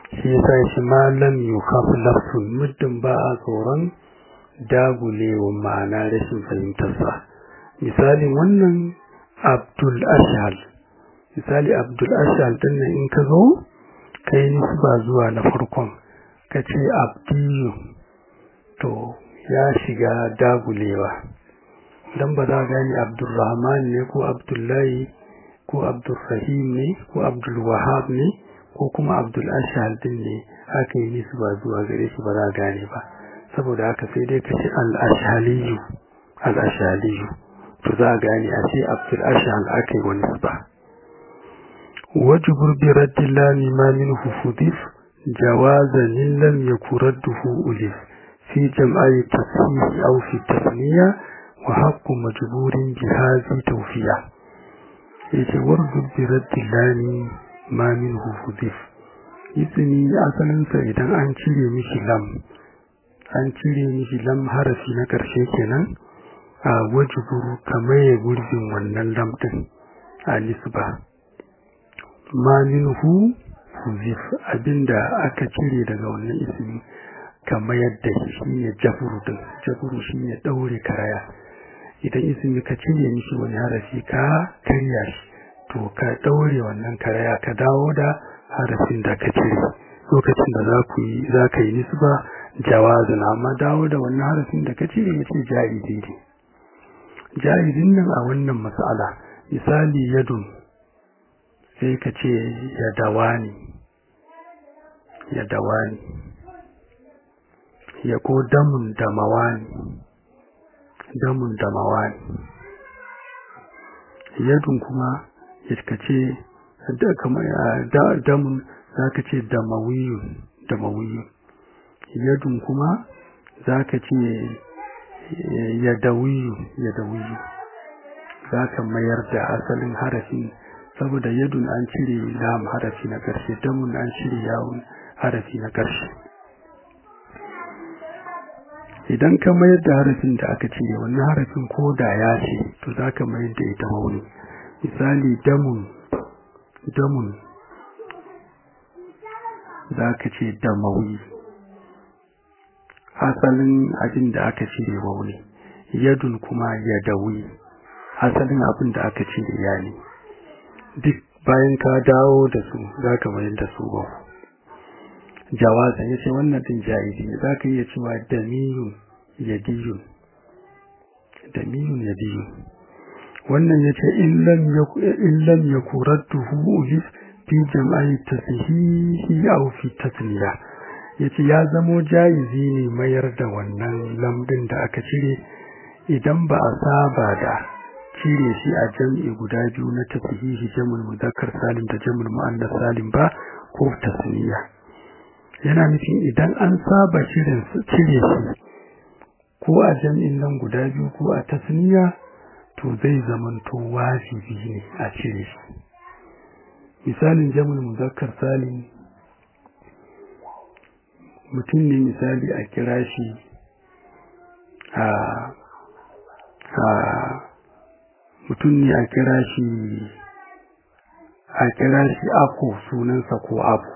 shi yasa shi malam yukafu lafsun muddin ba a tsoron dagulewa ma'ana rashin fahimtarsa misalin wannan abdul ashal misali abdul ashal din nan in ka zo kai nisba zuwa na farkon ka ce abdiyu to ya shiga dagulewa dan ba za gani abdulrahman ne ko abdullahi ko abdulrahim ne ko abdulwahab ne ko kuma abdul ashal din ne aka yi nisba zuwa gare shi ba za gane ba saboda haka sai dai ka ce al-ashaliyu al-ashaliyu to za a gane a ce abdul ashal aka yi wani ba wajibur bi raddillani ma min hufudif jawazan lam yakuradduhu ulif fi jam'i tasfihi aw fi tasniya wa haqqu majburin bi hadhi tawfiya yace warzu bi raddillani ma min hufudif izini asalinsa idan an cire mishi lam an cire mishi lam harafi na ƙarshe kenan a wajiburu kamar ya gurbin wannan lam ɗin a nisba ma minhu huzif abinda aka cire daga wannan ismi kamar yadda shi ne jaburu din jaburu shi ne ɗaure karaya idan ismi ka cire mishi wani harafi ka karya shi to ka ɗaure wannan karaya ka dawo da harafin da ka cire lokacin da za ku yi za ka yi nisba jawazin amma dawo da wannan harafin da ka cire ya ce ja'izi ne ja'izin nan a wannan mas'ala misali yadun sai ka ce yadawani yadawani ya ko damun damawani damun damawani yadun kuma ya ka ce damun za ka ce damawiyun damawiyun yadun kuma za ka ce yadawiyu yadawiyu za ka mayar da asalin harafin saboda yadun an cire lam harafi na ƙarshe damun an cire yawon harafi na ƙarshe idan ka mayar da harafin da aka cire wannan harafin ko da ya ce to za ka mayar da ita mauni misali damun damun za ka ce damawi asalin abin da aka cire wauni yadun kuma yadawi asalin abin da aka cire ya ne duk bayan ka dawo da su za ka mayar da su ba jawaza ya ce wannan din jahili za ka iya cewa damiyun yadiyun damiyun yadiyun wannan ya ce illam ya kurattuhu ulif fi jam'ai tasihihi aw fi tasniya yace ya zamo jayizi ne mayar da wannan lambin da aka cire idan ba a saba da cire shi a jam'i guda biyu na tasihihi jam'ul muzakkar salim da jam'ul muannas salim ba ko tasniya yana nufin idan an saba cire cire shi ko a jam'in nan guda biyu ko a tasniya to zai zamanto wajibi ne a cire shi misalin jam'ul muzakkar salim mutum ne misali a kira shi a a mutum ne a kira shi a kira shi ako sunansa ko abu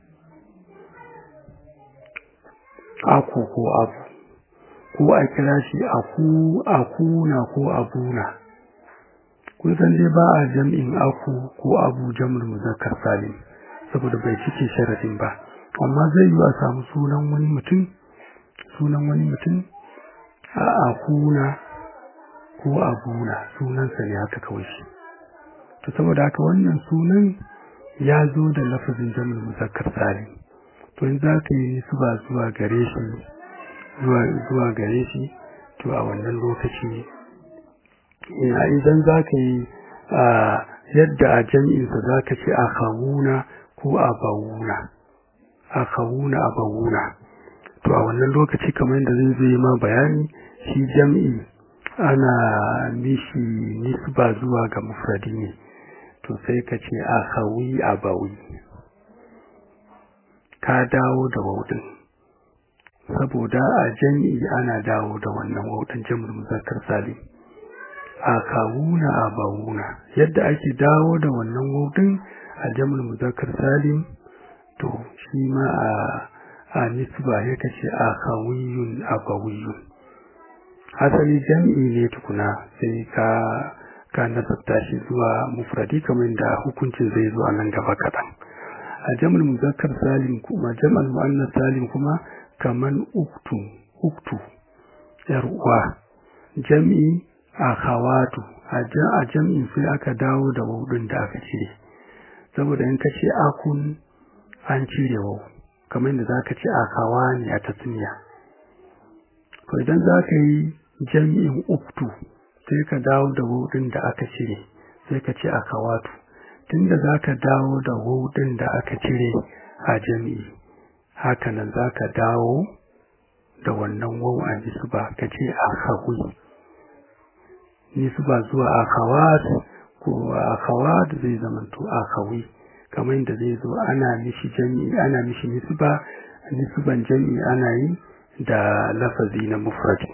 ako ko abu ko a kira shi aku akuna ko abuna kun san dai ba a jam'in aku ko abu jam'ul muzakkar salim saboda bai cike sharadin ba amma zai yi a samu sunan wani mutum sunan wani mutum a akuna ko abuna sunansa ne haka kawai shi to saboda haka wannan sunan ya zo da lafazin jam'ul muzakkar salim to in za ka yi su ba zuwa gare shi zuwa gare shi to a wannan lokaci idan za ka yi yadda a jam'insa za ka ce a kawuna ko a bawuna a kawuna a bawuna to a wannan lokaci kamar yadda zai zai ma bayani shi jam'i ana mishi nisba zuwa ga mufradi ne to sai ka ce a kawi a bawi ka dawo da waudin saboda a jami'i ana dawo da wannan waudin jam'ul muzakkar salim a kawuna a bawuna yadda ake dawo da wannan waudin a jam'ul muzakkar salim to shi ma a a nisba ya kace akhawiyun abawiyun asali jam'i ne tukuna sai ka ka nasabta shi zuwa mufradi kamar da hukuncin zai zo a nan gaba kaɗan a jam'ul muzakkar salim kuma jam'ul muannas salim kuma kaman uktu uktu yar uwa jam'i akhawatu a jam'in sai aka dawo da wudin da aka cire saboda in kace akun an cire wau kamar da zaka ce akawani a tasniya to idan zaka yi jam'in uktu sai ka dawo da wudin da aka cire sai ka ce akawatu tunda zaka dawo da wudin da aka cire a jam'i hakanan zaka dawo da wannan wau a nisba ka ce akawi nisba zuwa akhawat ko akhawat zai zamanto akawi kamar yadda zai zo ana mishi jami'i ana mishi nisba nisban jami'i ana yi da lafazi na mufrad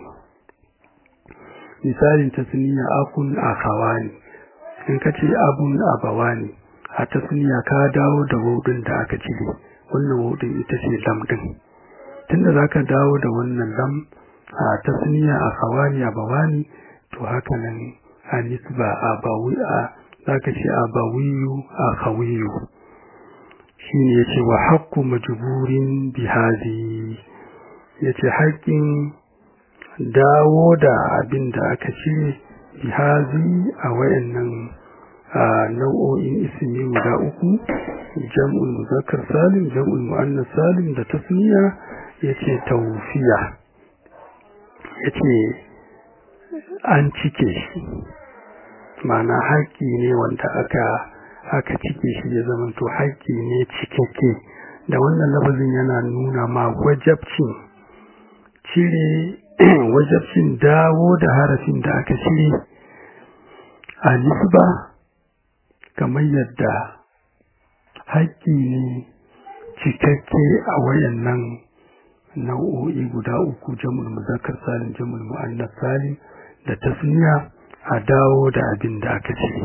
misalin tasniya akun akhawani in ka ce abun abawani a tasniya ka dawo da wudin da aka cire wannan wudin ita ce lam din tunda zaka dawo da wannan lam a tasniya akhawani abawani to haka nan a nisba abawi a zaka ce abawiyu akhawiyu shine yace wa haqqu majburin bihazi yace haƙƙin dawo da abin da aka ce bihazi a wayannan nau'o'in ismi guda uku jam'ul muzakkar salim jam'ul muannas salim da tasniya yace tawfiya yace an cike shi mana haƙƙi ne wanda aka aka cike shi ya zama to haƙƙi ne cikakke da wannan lafazin yana nuna ma wajabcin cire wajabcin dawo da harafin da aka cire a nisba kamar yadda haƙƙi ne cikakke a wayannan nau'o'i guda uku jamul muzakkar salim jamul mu'annas salim da tasniya a dawo da abin da aka ce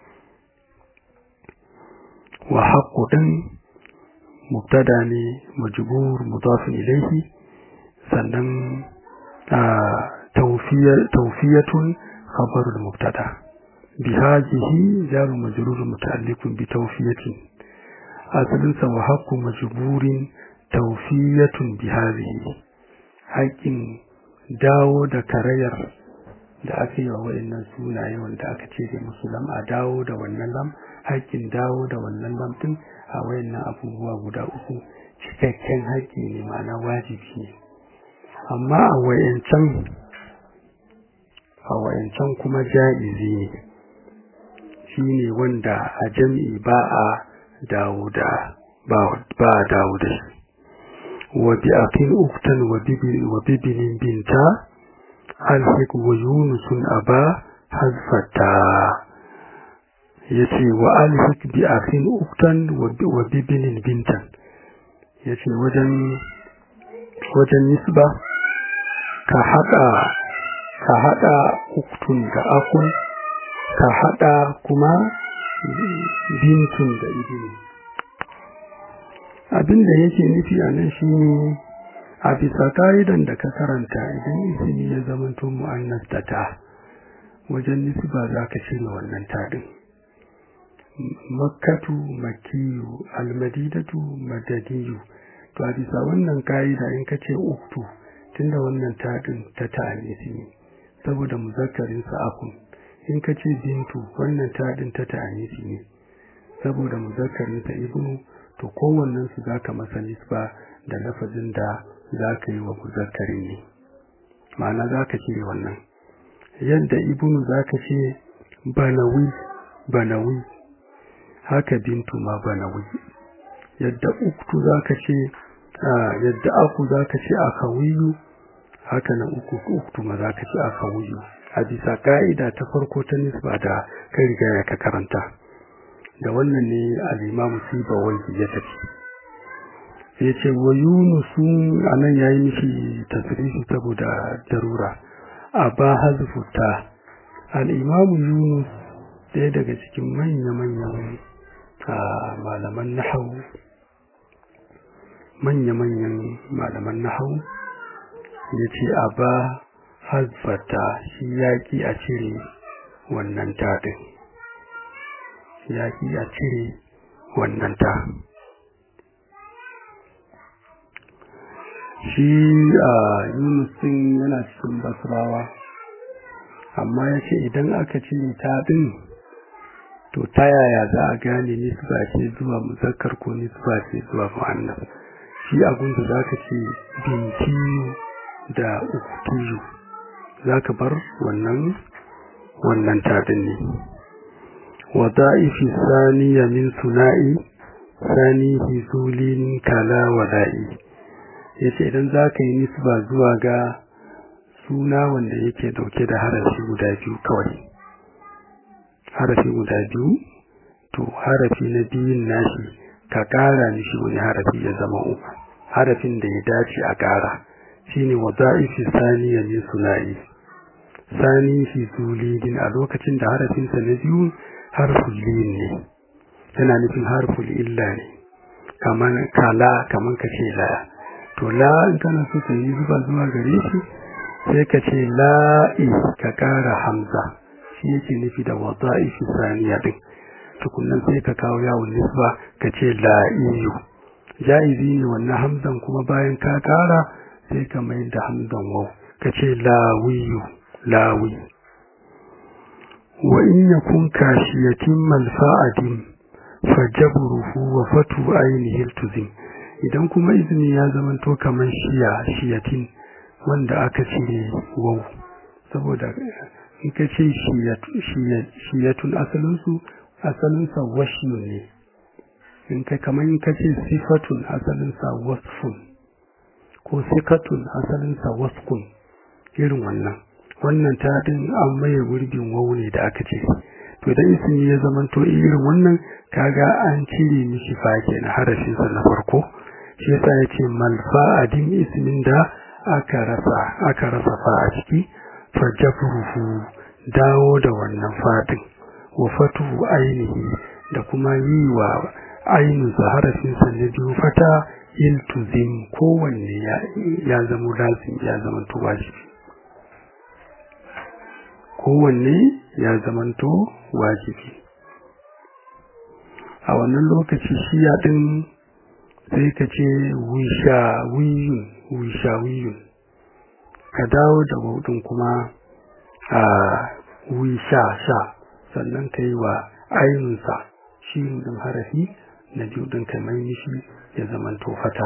wa haqqu din mubtada ne majbur mudaf ilayhi sannan tawfiyatun khabar al-mubtada bihadhihi jar majrur muta'alliqun bi tawfiyatin asalin sa wa haqqu majburin tawfiyatun bihadhihi haƙin dawo da karayar da aka yi wa wa'annan sunaye wanda aka ce da musulam a dawo da wannan lam haƙƙin dawo da wannan lam din a wayannan abubuwa guda uku cikakken haƙƙi ne ma'ana wajibi ne amma a wayancan a wayancan kuma ja'izi ne shine wanda a jam'i ba a dawo da ba ba a dawo da shi wa bi aqil uktan wa bibinin binta alhik wa yunusun aba hazfata yace wa alhik bi akhin uktan wa bibinin bintan yace wajen wajen nisba ka hada ka hada uktun da akun ka hada kuma bintun da ibini abinda yake nufi a nan shine a bisa ka'idan da ka karanta idan ismi ya zamanto mu'annas da ta wajen nisba za ka cire wannan taɗin makkatu makiyu almadidatu madadiyu to a bisa wannan ka'ida in ka ce uktu tunda wannan taɗin ta ta'anisi ne saboda muzakkarin sa'akun in ka ce bintu wannan taɗin ta ta'anisi ne saboda muzakkarin sa ibnu to kowannen su zaka masa nisba da lafazin da za ka yi wa muzakkari ne ma'ana za ka cire wannan yadda ibnu za ka ce banawi banawi haka bintu ma banawi yadda uktu za ka ce yadda aku za ka ce akawiyu haka nan uku uktu ma za ka ce akawiyu a bisa ka'ida ta farko ta nisba da kai riga ya ka karanta da wannan ne al'imamu sibawai ya tafi ya ce wa yunusu a nan ya yi mishi tasirifi saboda darura a ba hazfuta al'imamu yunus ɗaya daga cikin manya-manyan malaman nahau manya-manyan malaman nahau ya ce a ba hasbata shi yaƙi a cire wannan taɗin yaƙi a cire wannan ta shi a yunusin yana cikin basrawa amma ya ce idan aka cire taɗin to ta yaya za a gane nisba ce zuwa muzakkar ko nisba ce zuwa mu'annas shi abinda za ka ce bintiyu da uktiyu za ka bar wannan wannan tadin ne wada'ifi saniya min suna'i sani hizulin kala wada'i yace idan za ka yi nisba zuwa ga suna wanda yake dauke da harafi guda biyu kawai harafi guda biyu to harafi na biyun nashi ka kara mishi wani harafi ya zama uku harafin da ya dace a kara shine wada'ifi saniya min suna'i sani fi zulidin a lokacin da harafinsa na biyu harful lin ne yana nufin harful illa ne kaman kala kaman ka ce la to la in kana so ka yi zuba zuwa gare shi sai ka ce la'i ka kara hamza shi yake nufi da wada'ifi saniya din tukunnan sai ka kawo yawon nisba ka ce la'iyu ja'izi ne wannan hamzan kuma bayan ka kara sai ka mai da hamzan wau ka ce lawiyu lawi wa in yakun kashiyatin malfa'adin fajabruhu wa fatu ainihi tuzim idan kuma izini ya zamanto kaman shiya shiyatin wanda aka cire wau saboda in ka ce shiyatun asalinsu asalinsa washin ne in ka kaman in ka ce sifatun asalinsa wasfun ko sikatun asalinsa waskun irin wannan wannan ta din an maye gurbin wau ne da aka ce to idan ismi ya zamanto irin wannan kaga an cire mishi fa kenan harafin sa na farko shi yasa yace malfa'adin ismin da aka rasa aka rasa fa a ciki fajabruhu dawo da wannan fadin wa fatu ainihi da kuma yi wa ainu harafin sa na biyu fata iltuzim kowanne ya ya zama lazim ya zama wajibi kowanne ya zamanto wajibi a wannan lokaci shiya din sai ka ce wisha wiyun wisha wiyun ka dawo da wudin kuma a wisha sha sannan ka yi wa ainihinsa shi din harafi na biyu din ka mai mishi ya zamanto fata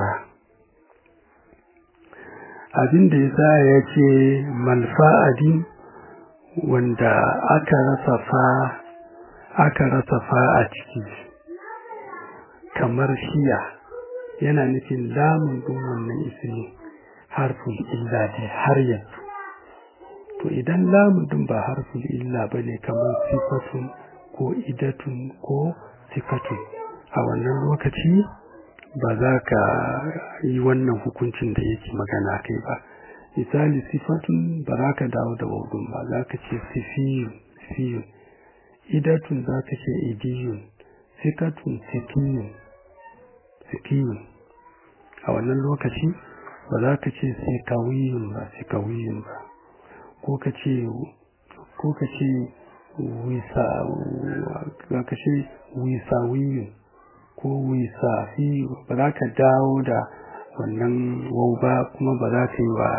abin da ya sa ya ce malfa'adin wanda aka rasa fa aka rasa fa a ciki kamar shiya yana nufin lamun din wannan ismi harful illa ne har yanzu to idan lamun din ba harful illa bane kamar sifatun ko idatun ko sifatun a wannan lokaci ba za ka yi wannan hukuncin da yake magana kai ba misali sifatun ba za ka dawo da waudun ba za ka ce sifiyun sifiyun idatun za ka ce idiyun sikatun sikiyun sikiyun a wannan lokaci ba za ka ce sikawiyun ba sikawiyun ba ko ka ce ko ka ce wisa za ka ce wisawiyun ko wisafiyu ba za ka dawo da wannan wau ba kuma ba za ka yi wa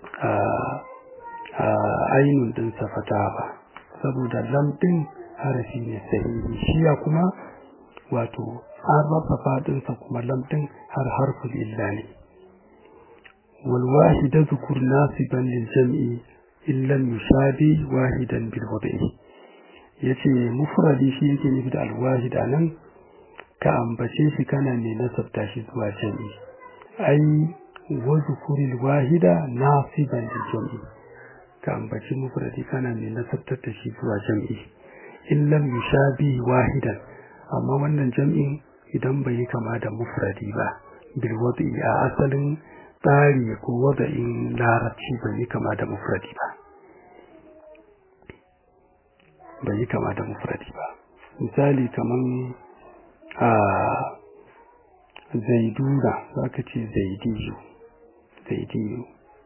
ainihin din safata ba saboda lamɗin harafi ne sahihi shiya kuma wato an rasa faɗinsa kuma lamɗin har harfin illa ne والواحد ذكر ناسبا للجمع إلا المشابه واحدا بالوضع yace mufradi shi yake nufi da alwahid anan ka ambace shi kana mai nasabta shi zuwa jami'i ai wa zukuril wahida nasiban lil jami'i ka ambaci mufradi kana mai nasabtar da shi zuwa jami'i in lam yushabi wahidan amma wannan jami'in idan bai yi kama da mufradi ba bil wadi a asalin tsari ko wada'in larabci bai yi kama da mufradi ba bai yi kama da mufradi ba misali kaman a zaiduna za ka ce zaidiyu zaidiyu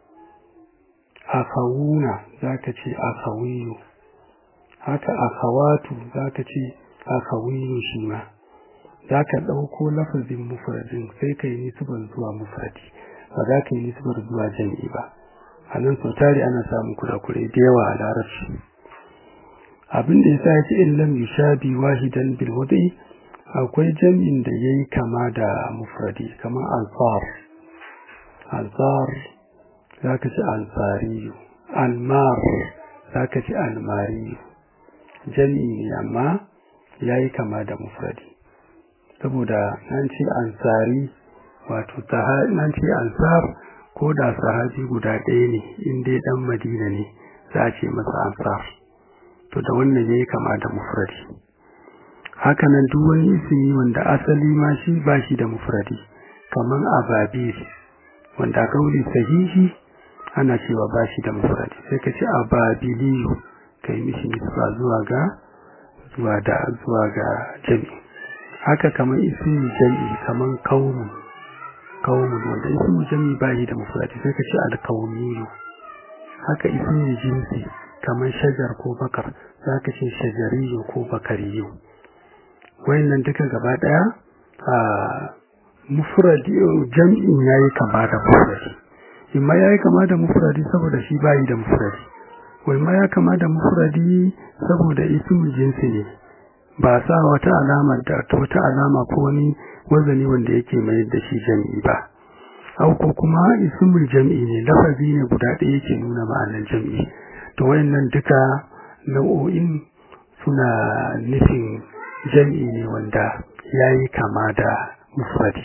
akawuna za ka ce akawiyu haka akawatu za ka ce akawiyu shi ma za ka ɗauko lafazin mufradin sai ka yi nisbar zuwa mufradi ba za ka yi nisbar zuwa jam'i ba a nan sau tari ana samun kurakure da yawa a larabci abin da ya sa ce in lam yushabi wahidan bil wadi akwai jam'in da yayi kama da mufradi kamar ansar ansar zaka ci ansariyu almar zaka ci almariyu jam'i ne amma yayi kama da mufradi saboda nan ce ansari wato nan ce ansar ko da sahabi guda ɗaya ne in dai dan madina ne za a ce masa ansar to da wannan yayi kama da mufradi haka nan duk wani ismi wanda asali ma shi ba shi da mufradi kaman ababil wanda kauli sahihi ana cewa ba shi da mufradi sai ka ce ababiliyu kai mishi nisba zuwa ga zuwa da zuwa ga jami haka kaman ismi jami kaman qaumun qaumun wanda ismi jami ba shi da mufradi sai ka ce alqaumiyu haka ismi jinsi kamar shajar ko bakar za ka ce shajariyo ko bakariyo wayannan duka gaba daya a mufradi jam'in yayi kama da mufradi imma yayi kama da mufradi saboda shi bayi da mufradi wai ma ya kama da mufradi saboda ismu jinsi ne ba sa wata alama da wata alama ko wani wazani wanda yake mai da shi jam'i ba au ko kuma ismul jam'i ne lafazi ne guda ɗaya yake nuna ma'anar jam'i to wayannan duka nau'o'in suna nufin jam'i ne wanda yayi kama da mufradi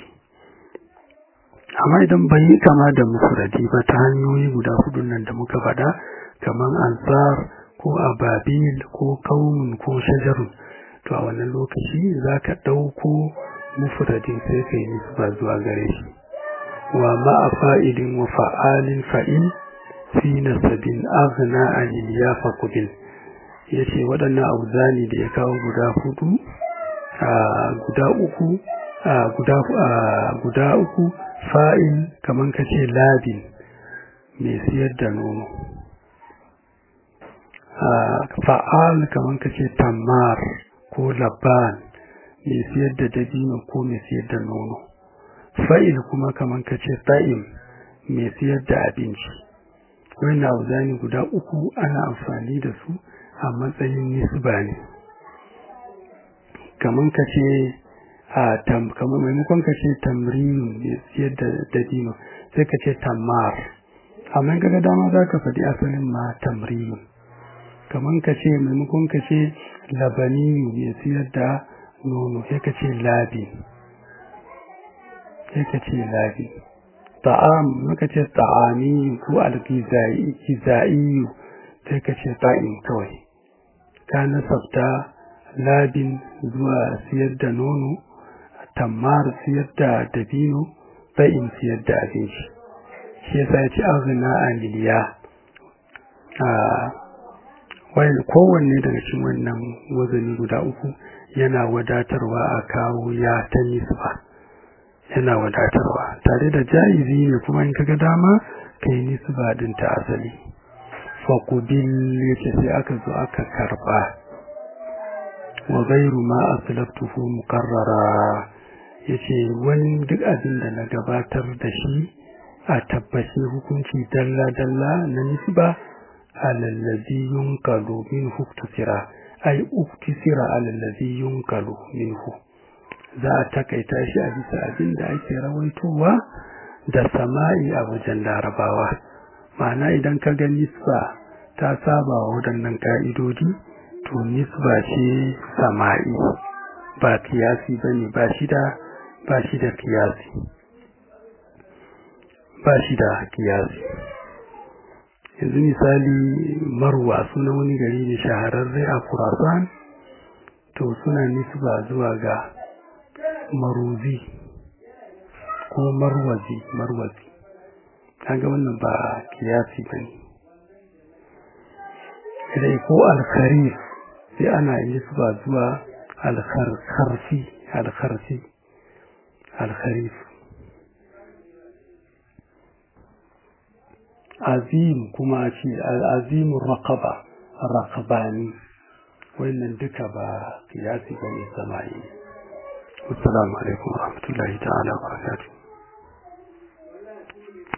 amma idan bai yi kama da mufradi ba ta hanyoyi guda hudu nan da muka faɗa kamar ansar ko ababil ko kaumun ko shajarun to a wannan lokaci za ka ɗauko mufradin sai ka yi nisba zuwa gare shi wa ma'a fa'ilin wa fa'alin fa'il fi nasabin aghna anil ya faqbil yace waɗannan auzani da ya kawo guda hudu a guda uku a guda guda uku fa'il kaman kace labin mai siyar da nono fa'al kaman kace tamar ko laban mai siyar da dabino ko mai siyar da nono fa'il kuma kaman kace ta'im mai siyar da abinci wannan auzani guda uku ana amfani da su a matsayin nisba ne kaman kace a tam kamar maimakon kace tamrinu mai siyar da dabino sai kace tamar amma kaga dama zaka faɗi asalin ma tamrinu kaman ka ce maimakon ka ce labaniyu mai siyar da nono sai ka ce labi sai ka ce labi ta'am maka ce ta'amiyu ko algizaiyu sai ka ce ta'in kawai ka nasabta labin zuwa siyar da nono tammar siyar da dabino ta'in siyar da abinci shi yasa ya ce aghna aniliya a kowanne daga cikin wannan wazani guda uku yana wadatarwa a kawo ya ta nisba yana wadatarwa tare da jaizi ne kuma in kaga dama kai nisba din ta asali faqubil yace sai aka zo aka karba wa ghayru ma aslaftuhu muqarrara yace wani duk abin da na gabatar da shi a tabbaci hukunci dalla dalla na nisba على الذي ينقل منه اكتسرا أي اكتسر على الذي ينقل منه za a takaita shi a bisa abin da ake rawaitowa da sama'i a wajen larabawa ma'ana idan ka ga nisba ta saba wa waɗannan ƙa'idodi to nisba ce sama'i ba kiyasi ba ne ba shi da ba shi da kiyasi ba shi da kiyasi yanzu misali marwa suna wani gari ne shahararre a kurasan to suna nisba zuwa ga maruzi ko marwazi marwazi kaga wannan ba kiyasi ba ne idai ko alkharif sai ana nisba zuwa alkharfi alkharfi alkharif azim kuma ce azimin raqaba raqabani wannan duka ba kiyasi bane sama'i assalamu alaikum warahmatullahi ta'ala wabarakatuh